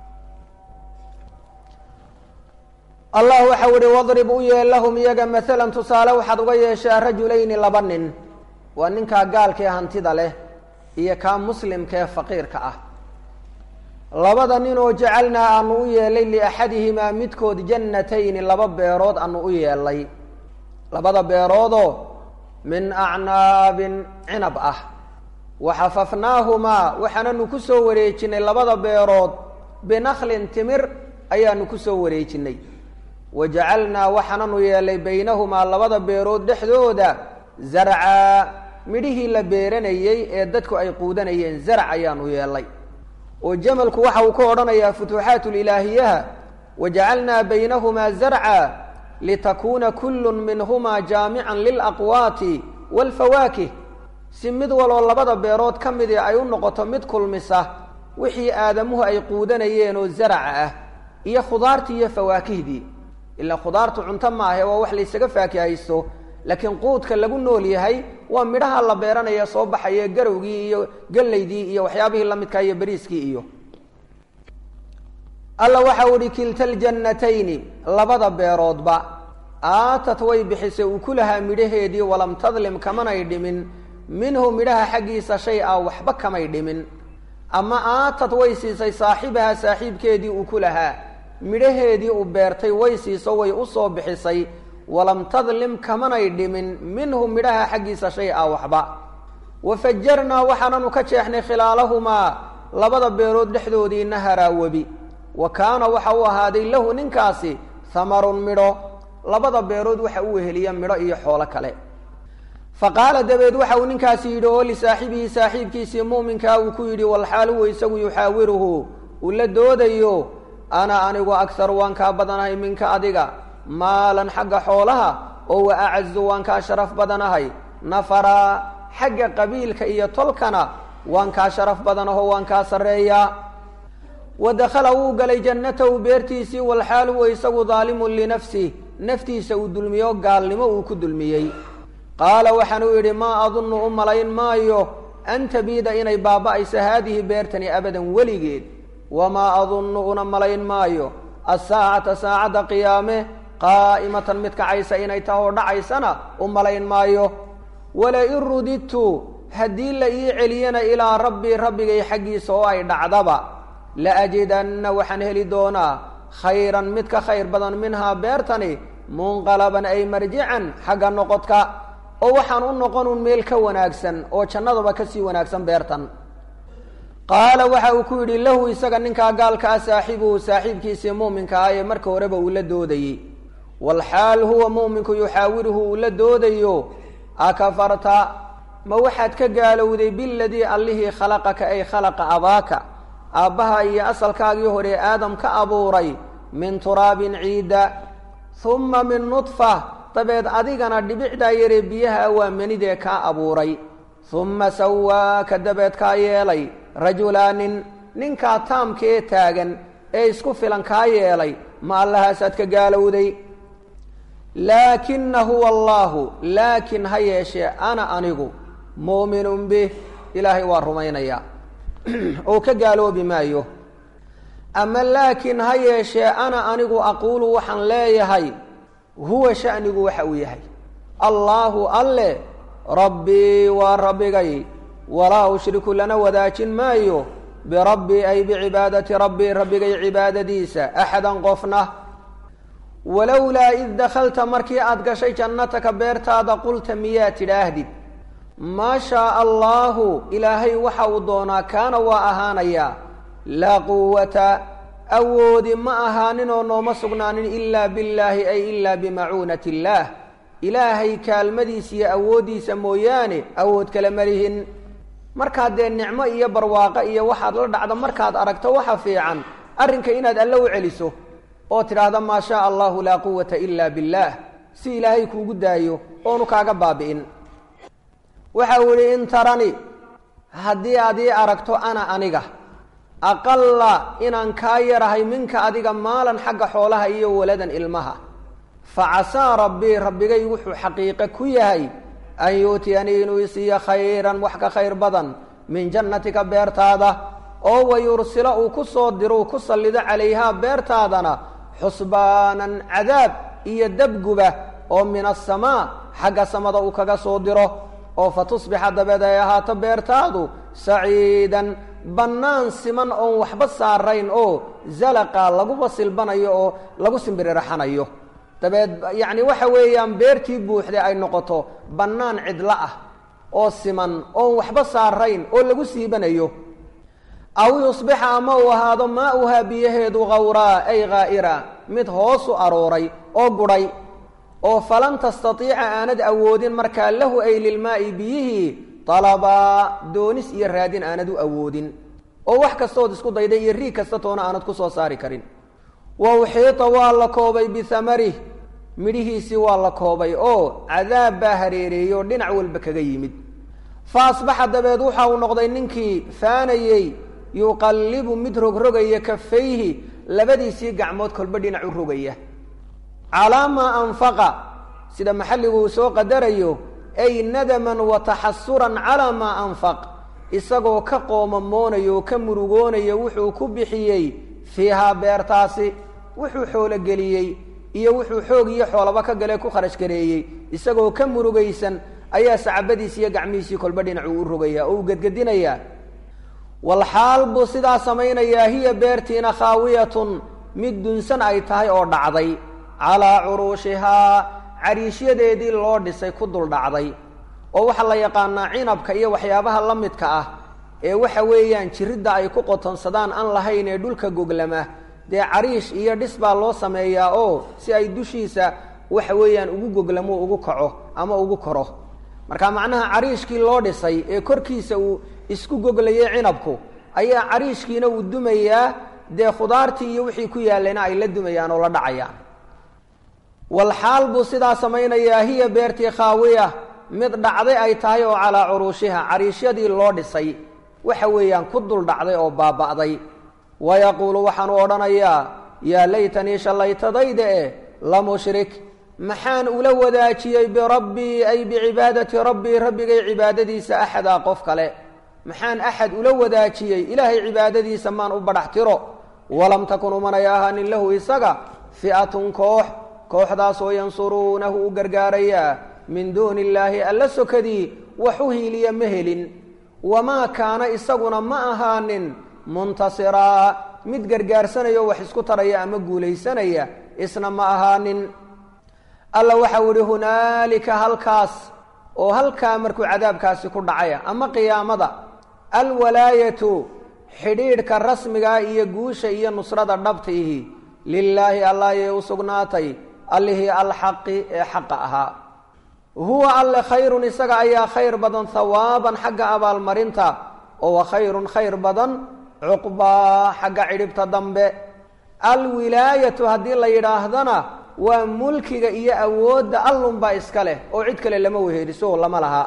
allah waxau ihi wadrib u yeel lahum iyaga maalan tusaale waxaad uga yeeshaa rajulayni laba nin waa ninkaa gaalkee hantida leh iyo kaa muslimkaee faqiirka ah labada nin oo jacalnaa aanu u yeelay liaxadihimaa midkood jannatayni laba beerood aanu u yeelay labada beeroodoo min acnaabin cinab ah waxafafnaahumaa waxaananu ku soo wareejinay labada beerood binaklin timir ayaanu ku soo wareejinay wa jacalnaa waxaananu yeelay baynahumaa labada beerood dhexdooda zarcaa midhihii la beeranayey ee dadku ay quudanayeen zarc ayaanu yeelay oo jamalku waxa uu ka odhanayaa futuuxaat lilaahiyaha wajacalnaa baynahumaa zarca litakuuna kullu minhumaa jaamican lilaqwaati waalfawaakih si mid waloo labada beerood ka midii ay u noqoto mid kulmisa wixii aadamuhu ay quudanayeen oo zaraca ah iyo khudaartii iyo fawaakihdii ilaa khudaartu cunto maahe waa wax laysaga faakihaysto laakiin quudka lagu nool yahay waa midhaha la beeranaya soo baxaya garowgii iyo gallaydii iyo waxyaabihii lamidkaa iyo beriiskii iyo alla waxau ihi kilta ljannatayni labada beeroodba aatat way bixisay ukulahaa midhaheedii walam tadlim kamanay dhimin minhu midhaha xaggiisa shay a waxba kamay dhimin ama aatat way siisay saaxibaha saaxiibkeedii ukulahaa midhaheedii u beertay way siiso way usoo bixisay walam tadlim kamanay dhimin minhu midhaha xaggiisa shay a waxba wafajarnaa waxaananu ka jeexnay khilaalahumaa labada beerood dhexdoodii naharaa webi wa kaana waxa uu ahaaday lahu ninkaasi hamarun midho labada beerood waxa u weheliya midho iyo xoolo kale fa qaala dabeed waxa uu ninkaasi yidhi oo lisaaxibihi saaxiibkiisii mu'minkaa uu ku yidhi walxaal huwa isagu yuxaawiruhu uu la doodayo ana anigu akharu waan kaa badanahay minka adiga maalan xagga xoolaha oo wa acazu waan kaa sharaf badanahay nafaraa xagga qabiilka iyo tolkana waan kaa sharaf badanaho waan kaa sarreeyaa wa dakhala wuu galay jannatahu beertiisii walxaal huwa isagu daalimun linafsih naftiisa uu dulmiyo gaalnimo uu ku dulmiyey qaala waxaanuu yidhi maa adunnu u malayn maayo an tabiida inay baaba'ayso haadihi beertani abadan weligeed wamaa adunnu una malayn maayo asaacata saacadda qiyaame qaa'imatan mid kacaysa inay tahoo dhacaysana u malayn maayo walain rudidtu haddii la ii celiyana ilaa rabbii rabbigay xaggiisa oo ay dhacdaba la ajidanna waxaan heli doonaa khayran mid ka khayr badan minhaa beertani munqalaban ay marjican xagga noqodka oo waxaan u noqonun meel ka wanaagsan oo jannadaba kasii wanaagsan beertan qaala waxa uu ku yidhi lahu isaga ninkaa gaalka ah saaxibuhu saaxiibkiisii muuminka ah ee marka horeba uu la doodayey walxaal huwa muuminku yuxaawiruhu uu la doodayo akafarta ma waxaad ka gaalowday biladii allihii khalaqaka ay khalaqa abaaka aabbaha iyo asalkaagii hore aadam ka abuuray min turaabin ciida humma min nudfa dabeed adigana dhibicdaa yaree biyaha waa manidee kaa abuuray humma sawaaka dabeed kaa yeelay rajulaanin ninkaa taamka ee taagan ee isku filan kaa yeelay ma allahaasaad ka gaalowday laakina huwa allaahu laakin ha yeeshee ana anigu muuminun bih ilaahay waa rumaynayaa oo ka gaaloobi maayo ama laakin ha yeeshee ana anigu aquulu waxaan leeyahay huwa shanigu waxa uu yahay allaahu alle rabbii waa rabbigay walaa ushriku lana wadaajin maayo birabbii ay bicibaadati rabbii rabbigay cibaadadiisa axadan qofna walowlaa id dakhalta markii aada gashay jannataka beertaada qulta miyaa tidhaahdid maa shaaa allaahu ilaahay waxa uu doonaa kaana waa ahaanayaa laa quwata awoodi ma ahaaninoo nooma sugnaanin ilaa billaahi ay ilaa bimacuunati illaah ilaahay kaalmadiisa iyo awooddiisa mooyaane awood kale ma lihin markaad dee nicmo iyo barwaaqo iyo waxaad la dhacdo markaad aragto waxa fiican arrinka inaad alle u celiso oo tidhaahda maa shaaa allahu laa quwata ila billaah si ilaahay kuugu daayo oonu kaaga baabi'in waxa uu yihi in tarani haddii aad ii aragto ana aniga aqalla inaan kaa yarahay minka adiga maalan xagga xoolaha iyo waladan ilmaha fa casaa rabbii rabbigay wuxuu xaqiiqe ku yahay an yuutiyanii inuu isiiyo khayran wax ka khayr badan min jannatika beertaada oo wayursila uu ku soo diro uu ku sallido calayhaa beertaadana xusbaanan cadaab iyo dabguba oo min asamaa xagga samada uu kaga soo diro oo fa tusbixa dabeed ay ahaato beertaadu saciidan bannaan siman oon waxba saarayn oo zalaqa laguba silbanayo oo lagu simbirirxanayo dabeed yacni waxa weeyaan beertii buuxday ay noqoto bannaan cidlo ah oo siman oon waxba saarayn oo lagu siibanayo aw yusbixa ama uu ahaado maa-uhaa biyaheedu khawraa ay ghaa'ira mid hoosu arooray oo gudhay oo falan tastatiica aanad awoodin markaa lahu ay lilmaa'i biyihii dalabaa doonis iyo raadin aanad u awoodin oo wax kastood isku dayday iyo riig kasta toona aanad ku soo saari karin wa uxiita waa la koobay bihamarih midhihiisii waa la koobay oo cadaab baa hareereeyey oo dhinac walba kaga yimid fa asbaxa dabeed waxa uu noqday ninkii faanayey yuqallibu mid rogrogaya kafayhi labadiisii gacmood kolba dhinac u rogaya calaa maa anfaqa sida maxalligu uu soo qadarayo ay nadaman wa taxasuran calaa maa anfaq isagoo ka qoomamoonayo oo ka murugoonaya wuxuu ku bixiyey fiihaa beertaasi wuxuu xoologeliyey iyo wuxuu xoog iyo xoolaba ka galee ku kharash gareeyey isagoo ka murugaysan ayaa sacabadiisi iyo gacmihiisii kolba dhinacuu u rogaya oo uu gedgedinayaa walxaal buu sidaa samaynayaa hiya beertiina khaawiyatun mid dunsan ay tahay oo dhacday calaa curuushihaa cariishyadeedii loo dhisay ku dul dhacday oo waxaa la yaqaanaa cinabka iyo waxyaabaha la midka ah ee waxa weeyaan jiridda ay ku qotonsadaan aan lahayn ee dhulka goglama dee cariish iyo dhis baa loo sameeyaa oo si ay dushiisa waxa weeyaan ugu goglamo ugu kaco ama ugu koro marka macnaha cariishkii loo dhisay ee korkiisa uu isku goglayay cinabku ayaa cariishkiina uu dumayaa dee khudaartii iyo wixii ku yaallayna ay la dumayaan oo la dhacayaan walxaal buu sidaa samaynayaa hiya beertii khaawiya mid dhacday ay tahay oo calaa curuushiha cariishyadii loo dhisay waxa weeyaan ku dul dhacday oo baaba'day wayaquulu waxaanu odhanayaa yaa laytanii shallaytadayda eh la mushrik maxaan ula wadaajiyey birabbii ay bicibaadati rabbii rabbigay cibaadadiisa axadaa qof kale maxaan axad ula wadaajiyey ilaahay cibaadadiisa maan u badhax tiro walam takun umanay ahaanin lahu isaga fi'atun koox kooxdaasoo yansuruunahu u gargaarayaa min duuni illaahi alla sokadii wax u hiiliya ma helin wamaa kaana isaguna ma ahaanin muntasiraa mid gargaarsanaya oo wax isku taraya ama guulaysanaya isna ma ahaanin alla waxau ihi hunaalika halkaas oo halkaa markuu cadaabkaasi ku dhacaya ama qiyaamada alwalaayatu xidhiidhka rasmigaa iyo guusha iyo nusrada dhabtiihi lilaahi allah ayay u sugnaatay allihii alxaqi ee xaqa ahaa huwa alle khayrun isaga ayaa khayr badan hawaaban xagga abaalmarinta oo wa khayrun khayr badan cuqbaa xagga cidhibta dambe alwilaayatu haddii la yidhaahdana waa mulkiga iyo awoodda allunbaa iska leh oo cid kale lama weheliso lama laha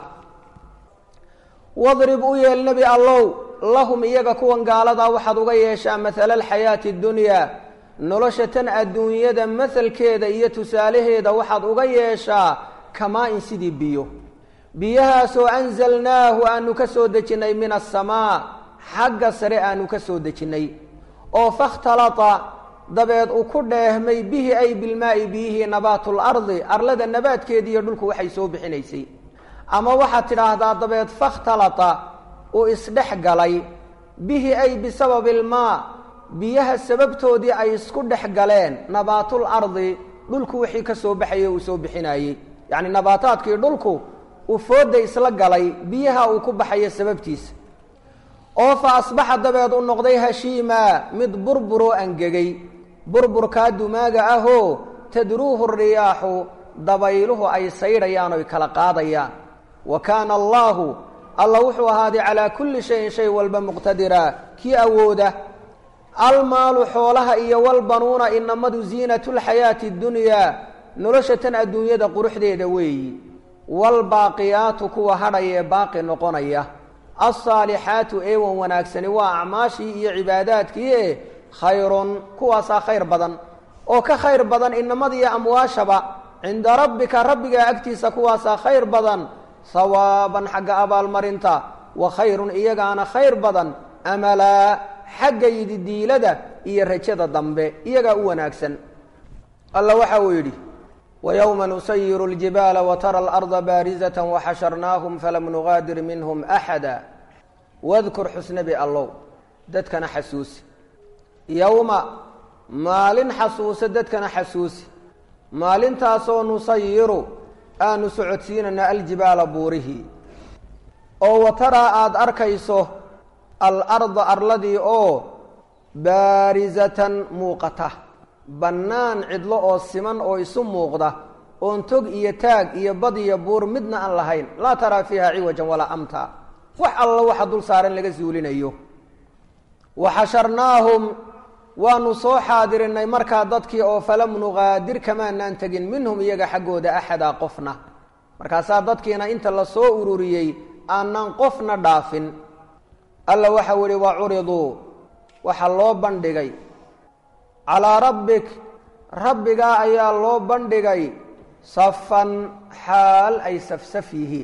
wadrib u yeel nebi allow lahum iyaga kuwan gaaladaa waxaad uga yeeshaa mathala alxayaati اdunyaa nolosha tan adduunyada mahalkeeda iyo tusaalaheeda waxaad uga yeeshaa kamaa-in sidii biyo biyahaasoo anzalnaahu aanu ka soo dejinnay min asamaa xagga sare aanu ka soo dejinnay oo fakhtalata dabeed uu ku dheehmay bihi ay bilmaa'i biyihii nabaatu lardi arlada nabaadkeedii iyo dhulku waxay soo bixinaysay ama waxaad tidhaahdaa dabeed fakhtalata uu isdhex galay bihi ay bisababi ilmaa biyaha sababtoodii ay isku dhex galeen nabaatul ardi dhulku wixii ka soo baxayay uu soo bixinayey yacni nabaataadkii dhulku uu fooda isla galay biyaha uu ku baxayo sababtiisa oo fa asbaxa dabeed u noqday hashiima mid burburoo angegay burburkaa dumaaga ahoo tadruuhu riyaaxu dabayluhu ay saydhayaan oy kala qaadayaan wa kaana allaahu alla wuxuu ahaaday calaa kulli shayin shay walba muqtadira kii awooda almaalu xoolaha iyo walbanuuna inamadu ziinatulxayaati ddunyaa nolosha tan adduunyada quruxdeeda weeyi waalbaaqiyaatu kuwa hadhaya ee baaqi noqonaya alsaalixaatu eewan wanaagsani waa acmaashii iyo cibaadaadkii e khayrun kuwaasaa khayr badan oo ka khayr badan inamada iyo amwaashaba cinda rabbika rabbigaa agtiisa kuwaasaa khayr badan hawaaban xagga abaalmarinta wa khayrun iyagaana khayr badan amalaa xagga yididiilada iyo rajada dambe iyagaa u wanaagsan alla waxa uu yidhi ويوم نسير الجبال وترى الأرض bاaرزة وxشhرناهم فlم نغاadir minهم أحدا واذkر xusنبi allow dadkana xasuusi yowma maalin xasuuso dadkana xasuusi maalintaasoo nusayiru aanu socodsiinana aljibaala buurihii oo wataraa aada arkayso alarda arladii oo baarizatan muuqata bannaan cidlo oo siman oo isu muuqda oon tog iyo taag iyo bad iyo buur midna aan lahayn laa taraa fiiha ciwajan walaa amta wax alla waxa dul saaran laga suulinayo wa xasharnaahum waanu soo xaadirinay markaa dadkii oo falam nuqaadir kamaanaan tegin minhum iyaga xaggooda axadaa qofna markaasaa dadkiina inta la soo ururiyey aanan qofna dhaafin alla waxau ihi wa curiduu waxaa loo bandhigay calaa rabbik rabbigaa ayaa loo bandhigay safan xaal ay safsaf yihiin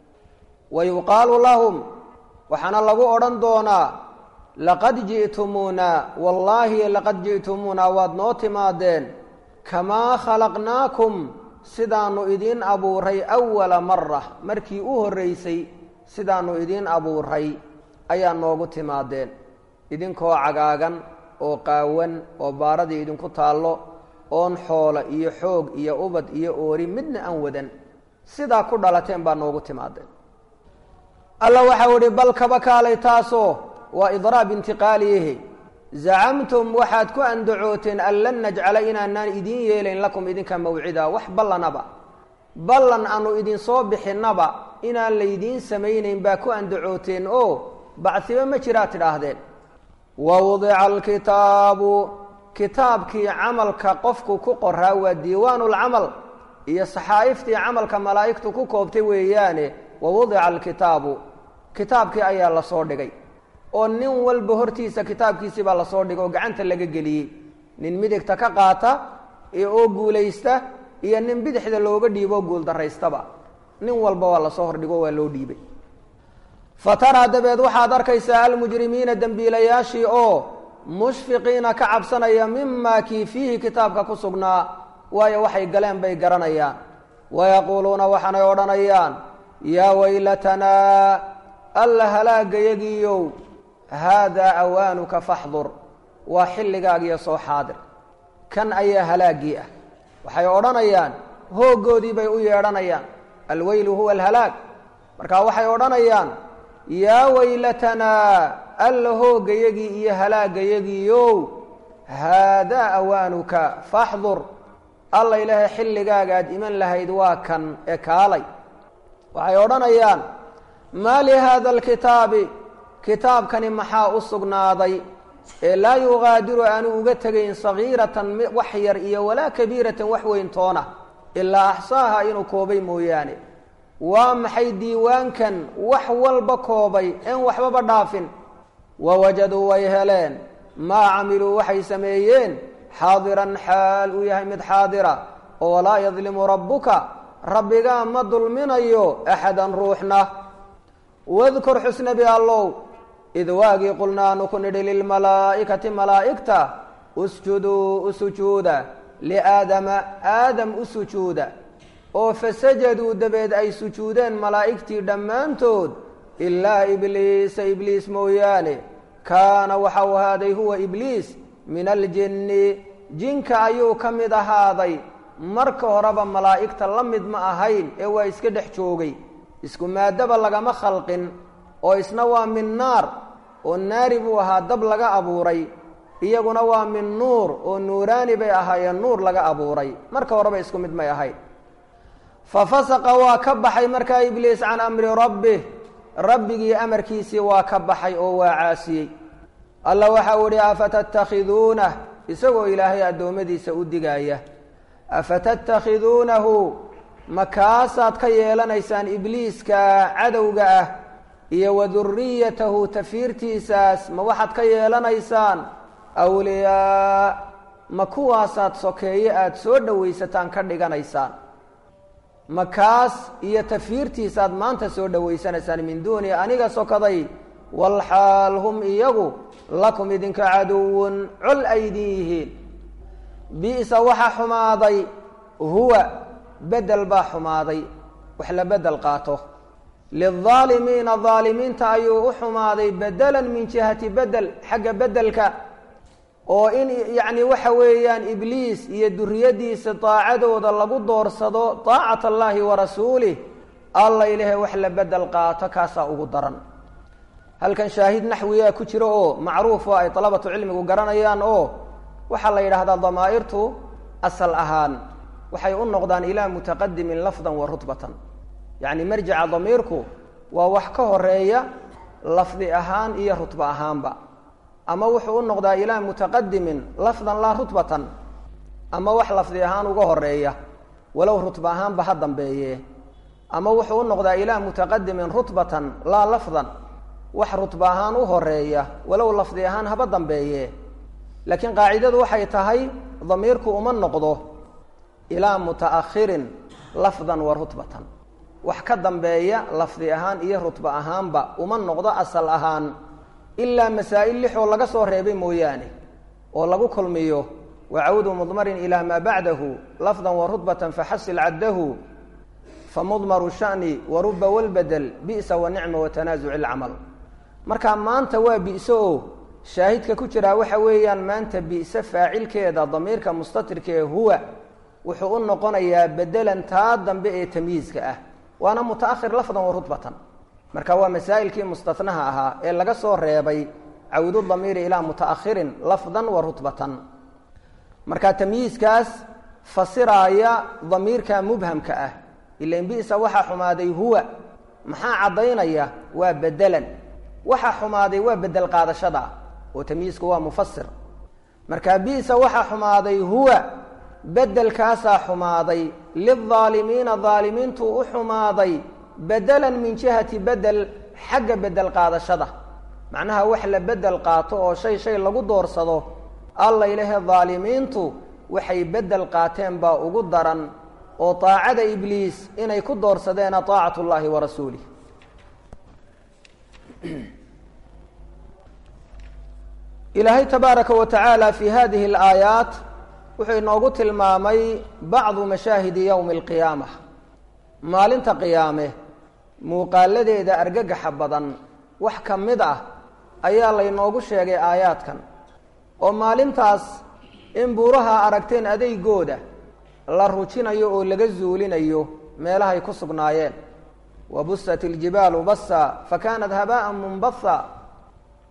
wa yuqaalu lahum waxaana lagu odhan doonaa laqad ji'tumuuna wallaahi laqad ji'tumuuna waad noo timaadeen kamaa khalaqnaakum sidaannu idiin abuuray awala mara markii u horreysay sidaannu idiin abuuray ayaa noogu timaadeen idinkoo cagaagan oo qaawan oo baaradii idinku taallo oon xoolo iyo xoog iyo ubad iyo oori midna aan wadan sidaa ku dhalateen baa noogu timaadeen alla waxau idhi bal kaba kaalay taasoo waa idraab intiqaaliyihi zacamtum waxaad ku andacooteen an lan najcala inaanaan idiin yeelayn lakum idinka mawcida wax ballanaba ballan aanu idinsoo bixinnaba inaan laydiin samaynayn baa ku andacooteen oo bacsiba ma jiraa tidhaahdeen wawdica alkitaabu kitaabkii camalka qofku ku qoraa waa diiwaanulcamal iyo saxaa'iftii camalka malaa'igtu ku koobtay weeyaane wawudica alkitaabu kitaabkii ayaa lasoo dhigay oo nin walba hortiisa kitaabkiisii baa lasoo dhigay oo gacanta laga geliyey nin midigta ka qaata oo guulaysta iyo nin bidixda looga dhiibo guuldaraystaba nin walba waa lasoo hordhigo waa loo dhiibay fataraa dabeed waxaad arkaysaa almujrimiina dembiilayaashii oo mushfiqiina ka cabsanaya mimaa kii fiihi kitaabka ku sugnaa waayo waxay galeen bay garanayaan wayaquuluuna waxaanay odhanayaan yaa waylatanaa alla halaagayagiiyow haadaa awaanuka faxdur waa xilligaagiyo soo xaadir kan ayaa halaaggii ah waxay odhanayaan hooggoodii bay u yeedhanayaan alweylu huwa alhalaag marka waxay odhanayaan yaa waylatanaa alla hoogayagii iyo halaagayagiiow haadaa awaanuka faxdur alla ilaahay xilligaaga aad iman lahayd waa kan ee kaalay waxay odhanayaan maa lihaada alkitaabi kitaabkani maxaa u sugnaaday ee laa yugaadiru aanu uga tegayn sagiiratan wax yar iyo walaa kabiiratan wax weyn toona ilaa axsaaha inuu koobay mooyaane waa maxay diiwaankan wax walba koobay en waxbaba dhaafin wawajaduu way heleen maa camiluu waxay sameeyeen xaadiran xaal uu yahay mid xaadira oo walaa yadlimu rabbuka rabbigaa ma dulminayo axadan ruuxna wadkur xusnabi allow id waagii qulnaanu ku nidhi lilmalaa'ikati malaa'igta usjuduu u sujuuda liaadama aadam u sujuuda oo fasajaduu dabeed ay sujuudeen malaa'igtii dhammaantood ilaa ibliisa ibliis mooyaane kaana waxau ahaaday huwa ibliis min aljinni jinka ayuu ka mid ahaaday marka horeba malaa'igta la mid ma ahayn ee waa iska dhex joogay isku maadaba lagama khalqin oo isna waa min naar oo naari buu ahaa dab laga abuuray iyaguna waa min nuur oo nuuraani bay ahaayeen nuur laga abuuray marka horeba isku mid may ahayn fa fasaqa waa ka baxay markaa ibliis can amri rabbih rabbigii amarkiisii waa ka baxay oo waa caasiyey alla waxau ihi afatattakhiduunah isagoo ilaahay addoommadiisa u digaaya afatattakhiduunahu makaasaad ka yeelanaysaan ibliiska cadowga ah iyo wa duriyatahu tafiirtiisaas ma waxaad ka yeelanaysaan awliyaa ma kuwaasaad sokeeye aada soo dhowaysataan ka dhiganaysaan makaas iyo tafiirtiisaad maanta soo dhowaysanaysaan min duuni aniga sokaday walxaal hum iyagu lakum idinka caduwun col aydin yihiin bi'sa waxa xumaaday huwa bedel baa xumaaday wax la bedel qaato lildaalimiina daalimiinta ayuu u xumaaday bedelan min jihati bedel xagga bedelka oo in yacni waxa weeyaan ibliis iyo duriyadiisa daacadooda lagu doorsado daacat allaahi wa rasuulih alla ilahe wax la bedel qaato kaasaa ugu daran halkan shaahid naxwiyaa ku jiro oo macruuf oo ay dalabatu cilmigu garanayaan oo waxaa la yidhaahdaa damaa'irtu asal ahaan waxay u noqdaan ilaa mutaqadimin lafdan wa rutbatan yacni marjica damiirku waa wax ka horeeya lafdi ahaan iyo rutba ahaanba ama wuxuu u noqdaa ilaa mutaqadimin lafdan laa rutbatan ama wax lafdi ahaan uga horeeya walow rutba ahaanba ha dambeeye ama wuxuu u noqdaa ilaa mutaqadimin rutbatan laa lafdan wax rutba ahaan u horeeya walow lafdi ahaan haba dambeeye laakiin qaacidadu waxay tahay damiirku uma noqdo ilaa mutaakhirin lafdan wa rutbatan wax ka dambeeya lafdi ahaan iyo rutba ahaanba uma noqdo asal ahaan ilaa masaa'il lixoo laga soo reebay mooyaane oo lagu kulmiyo wacawdu mudmarin ilaa maa bacdahu lafdan wa rutbatan faxasil caddahu famudmaru shani wa ruba walbadel bi'sa wa nicma wa tanaasuci alcamal marka maanta waa bi'so oo shaahidka ku jiraa waxa weeyaan maanta bi'se faacilkeeda damiirka mustatirka ee huwa wuxuu u noqonayaa bedelan taa dambe ee tamyiizka ah waana mutaakhir lafdan wa rutbatan marka waa masaa'ilkii mustatnaha ahaa ee laga soo reebay cawdu damiiri ilaa mutaakhirin lafdan wa rutbatan marka tamyiizkaas fasiraaya damiirka mubhamka ah ilan bisa waxaa xumaaday huwa maxaa caddaynaya waa bedelan waxaa xumaaday waa bedel qaadashada oo tamyiizku waa mufasir marka bisa waxaa xumaaday huwa bedelkaasaa xumaaday lildaalimiina daalimiintuu u xumaaday bedelan min jihati bedel xagga bedel qaadashada macnaha wax la bedel qaato oo shay shay lagu doorsado alla ilahe daalimiintu waxay bedel qaateen baa ugu daran oo daacada ibliis inay ku doorsadeena طaacat اllahi wa rasuulih ilaahay tabaaraka wa tacaala fi hadihi اlaayaat wuxuu inoogu tilmaamay bacdu mashaahidi ywmi اlqiyaama maalinta qiyaame muuqaaladeeda argagaxa badan wax ka mid ah ayaa laynoogu sheegay aayaadkan oo maalintaas in buuraha aragteen adeygooda la rujinayo oo laga zuulinayo meelahay ku sugnaayeen wa busat iljibaalu basa fa kaanat habaa'an munbatha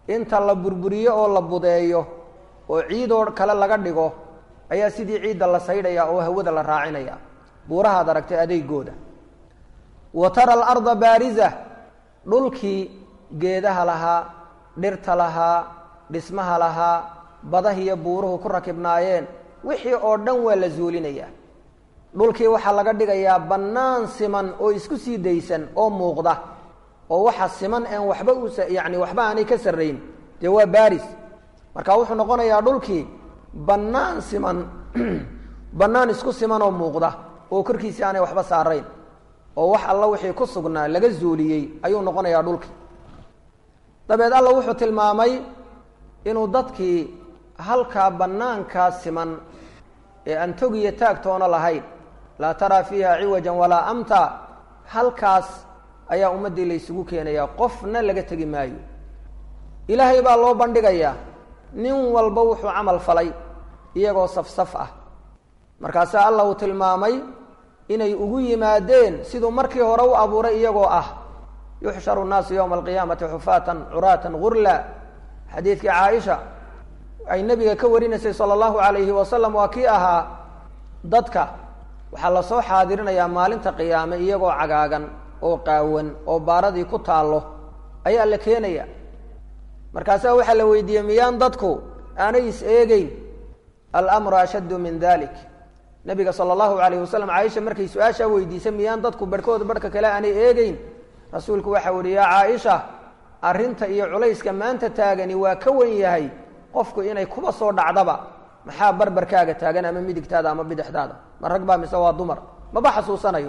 inta la burburiyo oo la budeeyo oo ciidoo kale laga dhigo ayaa sidii ciidda la saydhaya oo hawada la raacinaya buurahaad aragtay adeygooda wa tara alarda baariza dhulkii geedaha lahaa dhirta lahaa dhismaha lahaa badahiyo buuruhu ku rakibnaayeen wixii oo dhan waa la zuulinayaa dhulkii waxaa laga dhigayaa bannaan siman oo isku sii daysan oo muuqda oo waxa siman een waxba u yacni waxba aanay ka sarrayn dee waa baaris marka wuxuu noqonayaa dhulkii bannaan siman bannaan isku siman oo muuqda oo korkiisii aanay waxba saarayn oo wax alla wixii ku sugnaa laga zuuliyey ayuu noqonayaa dhulkii dabeed alla wuxuu tilmaamay inuu dadkii halkaa bannaankaa siman ee aan togiyo taagtoona lahayn laa taraa fiiha ciwajan walaa amta halkaas ayaa ummaddii laysugu keenayaa qofna laga tegi maayo ilaahay baa loo bandhigayaa nin walba wuxuu camal falay iyagoo safsaf ah markaasaa allah uu tilmaamay inay ugu yimaadeen siduu markii hore u abuuray iyagoo ah yuxsharu nnaasu yowma alqiyaamati xufaatan curaatan gurla xadiidkii caaisha ay nabiga ka warinaysay sala allahu calayhi wasalam waa kii ahaa dadka waxaa lasoo xaadirinayaa maalinta qiyaame iyagoo cagaagan oo qaawan oo baaradii ku taallo ayaa la keenaya markaasaa waxaa la weydiiyey miyaan dadku aanay is eegeyn alamru ashaddu min dalik nabiga sala allahu calayhi wasalam caaisha markay su-aashaa weydiisay miyaan dadku barhkooda barhka kale aanay eegeyn rasuulku waxau yihi yaa caaisha arrinta iyo culayska maanta taagani waa ka wen yahay qofku inay kuba soo dhacdaba maxaa barbarkaaga taagan ama midigtaada ama bidixdaada ma rag baa mise waa dumar maba xasuusanayo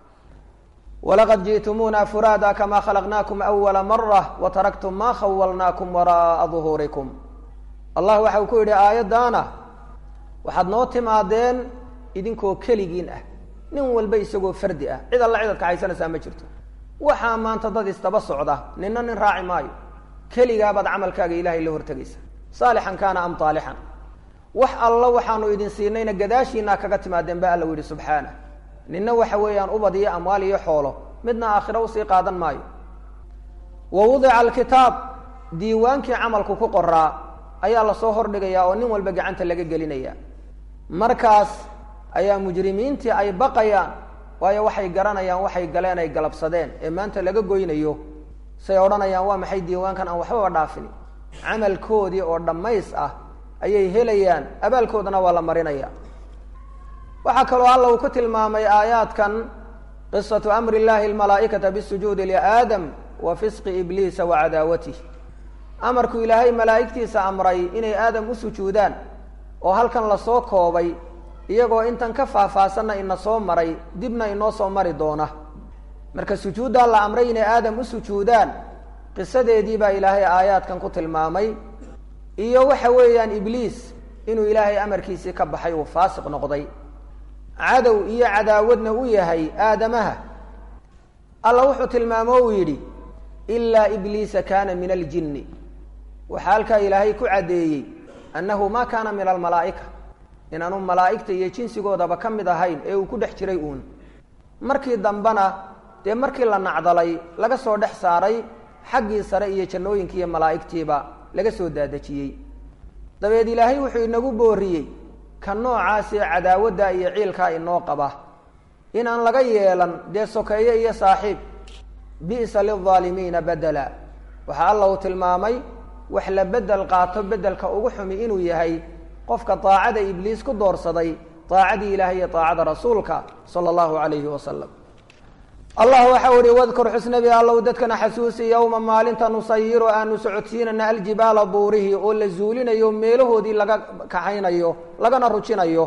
walaqad ji'tumuuna furaada kamaa khalaqnaakum awala mara wa taraktum maa khawalnaakum wara'a duhuurikum allah waxa uu ku yidhi aayaddaana waxaad noo timaadeen idinkoo keligiin ah nin walba isagoo fardi ah cid alla cidaad kaxaysanaysaa ma jirto waxaa maanta dad istaba socda nina nin raaci maayo keligaabaad camalkaaga ilaahay la hortegaysa saalixan kaana am taalixan wax alla waxaanu idin siinayna gadaashiinaa kaga timaadeen ba alla u yihi subxaana nina waxa weeyaan ubad iyo amwaal iyo xoolo midna aakhiro usii qaadan maayo wa wudica alkitaab diiwaankii camalku ku qoraa ayaa lasoo hordhigayaa oo nin walba gacanta laga gelinaya markaas ayaa mujrimiintii ay baqayaan waayo waxay garanayaan waxay galeen ay galabsadeen ee maanta laga goynayo say odhanayaan waa maxay diiwaankan aan waxbaba dhaafin camalkoodii oo dhammays ah ayay helayaan abaalkoodana waa la marinaya waxaa kaloo alla uu ku tilmaamay aayaadkan qisatu amri llahi almalaa'ikata bisujuudi liaadam wa fisqi ibliisa wa cadaawatih amarku ilaahay malaa'igtiisa amray inay aadam u sujuudaan oo halkan lasoo koobay iyagoo intan ka faahfaahsanna ina soo maray dibna inoo soo mari doona marka sujuuddaa la amray inay aadam u sujuudaan qisadeedii baa ilaahay aayaadkan ku tilmaamay iyo waxa weeyaan ibliis inuu ilaahay amarkiisii ka baxay uu faasiq noqday cadow iyo cadaawadna u yahay aadamaha alla wuxuu tilmaamo uu yidhi ilaa ibliisa kaana min aljinni waxaa halkaa ilaahay ku caddeeyey annahu ma kaana min almalaa'ika inaanu malaa'igta iyo jinsigoodaba ka mid ahayn ee uu ku dhex jiray uun markii dambena dee markii la nacdalay laga soo dhex saaray xaggii sare iyo jannooyinkii iyo malaa'igtiiba laga soo daadejiyey dabeed ilaahay wuxuu inagu booriyey ka noocaas ee cadaawadda iyo ciilkaa inoo qaba inaan laga yeelan dee sokeeye iyo saaxiib bi'sa lilظaalimiina bedela waxaa alla uu tilmaamay wax la bedel qaato bedelka ugu xumi inuu yahay qofka daacada ibliis ku doorsaday daacadii ilahay iyo daacada rasuulka sala allahu calayhi wasalam allah waxau ihi wadkur xusnabi allow dadkana xasuusi yowma maalinta nusayiru aanu socodsiinana aljibaala buurihii oo la zuulinayo meelahoodii laga kaxaynayo lagana rujinayo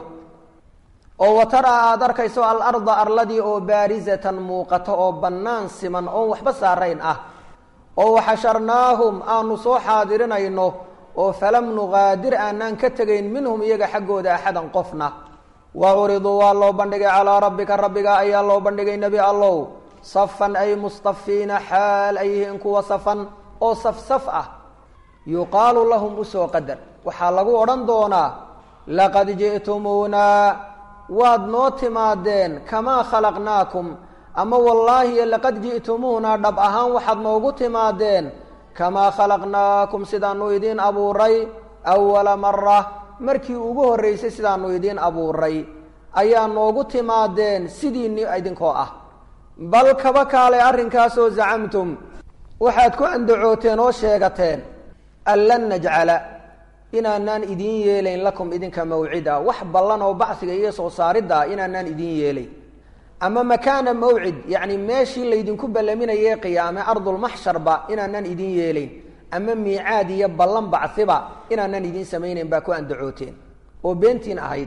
oo watara aad arkayso alarda arladii oo baarizatan muuqato oo bannaan siman oon waxba saarayn ah oo waxasharnaahum aanu soo xaadirinayno oo falam nuqaadir aanaan ka tegayn minhum iyaga xaggooda axadan qofna wa curiduu waa loo bandhigay calaa rabbika rabbiga ayaa loo bandhigay nebi allow safan ay mustafiina xaal ay yihiin kuwa safan oo safsaf ah yuqaalu lahum usoo qadar waxaa lagu odhan doonaa laqad ji'tumuunaa waad noo timaadeen kamaa khalaqnaakum ama wallaahi laqad ji'tumuunaa dhab ahaan waxaad noogu timaadeen kamaa khalaqnaakum sidaanu idiin abuuray awala mara markii ugu horreysay sidaanu idiin abuuray ayaa noogu timaadeen sidiini idinkoo ah bal kaba kaalay arrinkaasoo zacamtum waxaad ku andacooteen oo sheegateen an lan najcala inaanaan idiin yeelayn lakum idinka mawcida wax ballan oo bacsiga iyo soo saaridda ah inaanaan idiin yeelayn ama makaana mawcid yacni meeshii laydinku ballaminaye qiyaame ardulmaxsharba inaanaan idiin yeelayn ama miicaad iyo ballan bacsiba inaanaan idiin samaynayn baa ku andacooteen oo beentiin ahayd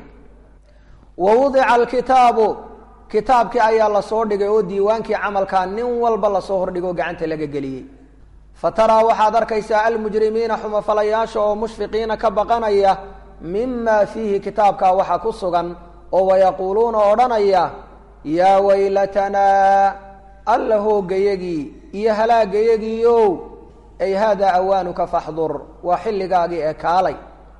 wa wudica alkitaabu kitaabkii ayaa lasoo dhigay oo diiwaankii camalkaa nin walba lasoo hordhigoo gacanta laga geliyey fa taraa waxaad arkaysaa almujrimiina xumafalayaasha oo mushfiqiina ka baqanaya mima fiihi kitaabkaa waxa ku sugan oo wayaquuluuna odhanaya yaa waylatanaa alla hoogayagii iyo halaagayagiiow ay haadaa awaanuka faxdur waa xilligaagii ee kaalay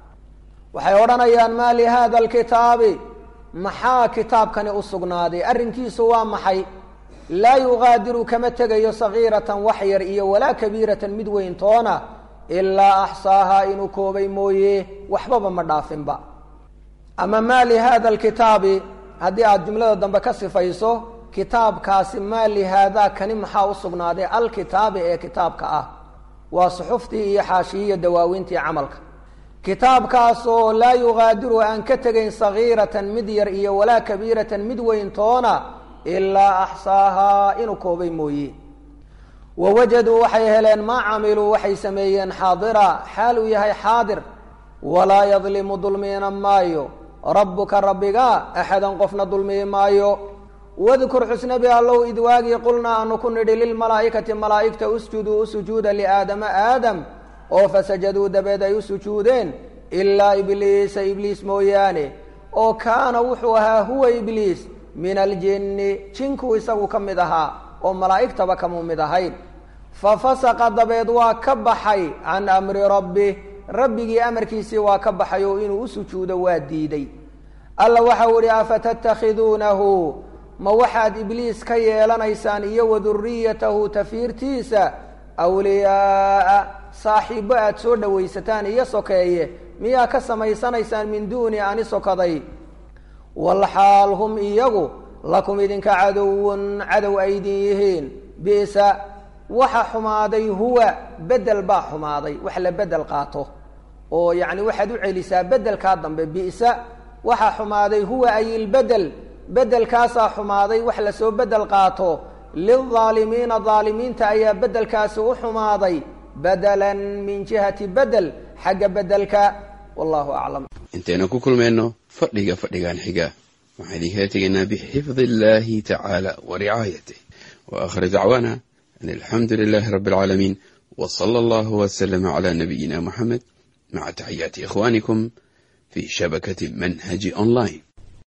waxay odhanayaan maa lihada alkitaabi maxaa kitaabkani u sugnaaday arrinkiisu waa maxay laa yugaadiru kama tegayo sagiiratan wax yar iyo walaa kabiiratan mid weyn toona ilaa axsaahaa inuu koobay mooye waxbaba ma dhaafinba ama maa lihada alkitaabi haddii aada jumlada dambe ka sifayso kitaabkaasi maa lihaadaa kani maxaa u sugnaaday alkitaabi ee kitaabka ah waa suxuftii iyo xaashiyiyo dawaawiintii camalka kitaabkaasoo laa yugaadiru aan ka tegayn sagiiratan mid yar iyo walaa kabiiratan mid weyn toona ilaa axsaahaa inuu koobay mooye wawajaduu waxay heleen maa camiluu waxay sameeyeen xaadira xaal uu yahay xaadir walaa yadlimu dulmiina maayo rabbuka rabbiga axadan qofna dulmiyi maayo wadkur xusnabi allow id waagii qulnaa aanu ku nidhi lilmalaa'ikati malaa'igta usjuduu u sujuuda liaadama aadam oo fasajaduu dabeed ay u sujuudeen ilaa ibliisa ibliis mooyaane oo kaana wuxuu ahaa huwa ibliis min aljinni jinkuu isagu ka mid ahaa oo malaa'igtaba kamuu mid ahayn fa fasaqa dabeed waa ka baxay can amri rabbi rabbigii amarkiisii waa ka baxay oo inuu u sujuudo waa diiday alla waxau ihi afatattakhiduunahu ma waxaad ibliis ka yeelanaysaan iyo wa duriyatahu tafiirtiisa awliyaaa saaxiibbo aada soo dhowaysataan iyo sokeeye miyaa ka samaysanaysaan min duuni ani sokaday walxaal hum iyagu lakum idinka cadowun cadow aydin yihiin bisa waxa xumaaday huwa bedel baa xumaaday wax la bedel qaato oo yacni waxaad u celisaa bedelkaa dambe bisa waxa xumaaday huwa ay ilbedel bedelkaasaa xumaaday wax lasoo bedel qaato lilaalimiina aalimiinta ayaa bedelkaasi u xumaaday badalan min jihati bedel xagga bedelka wallahu aclam intaynu ku kulmayno fadhiga fadhigan xiga waxaan idinkala tegaynaa bixifdi illahi tacaala wa ricaayatih wa aakhir dacwaana an alxamdu lilahi rabbi alcaalamiin w sala allahu waslama cala nabiyina muxamed maca taxiyaati ikhwanikum fi shabakati manhaji online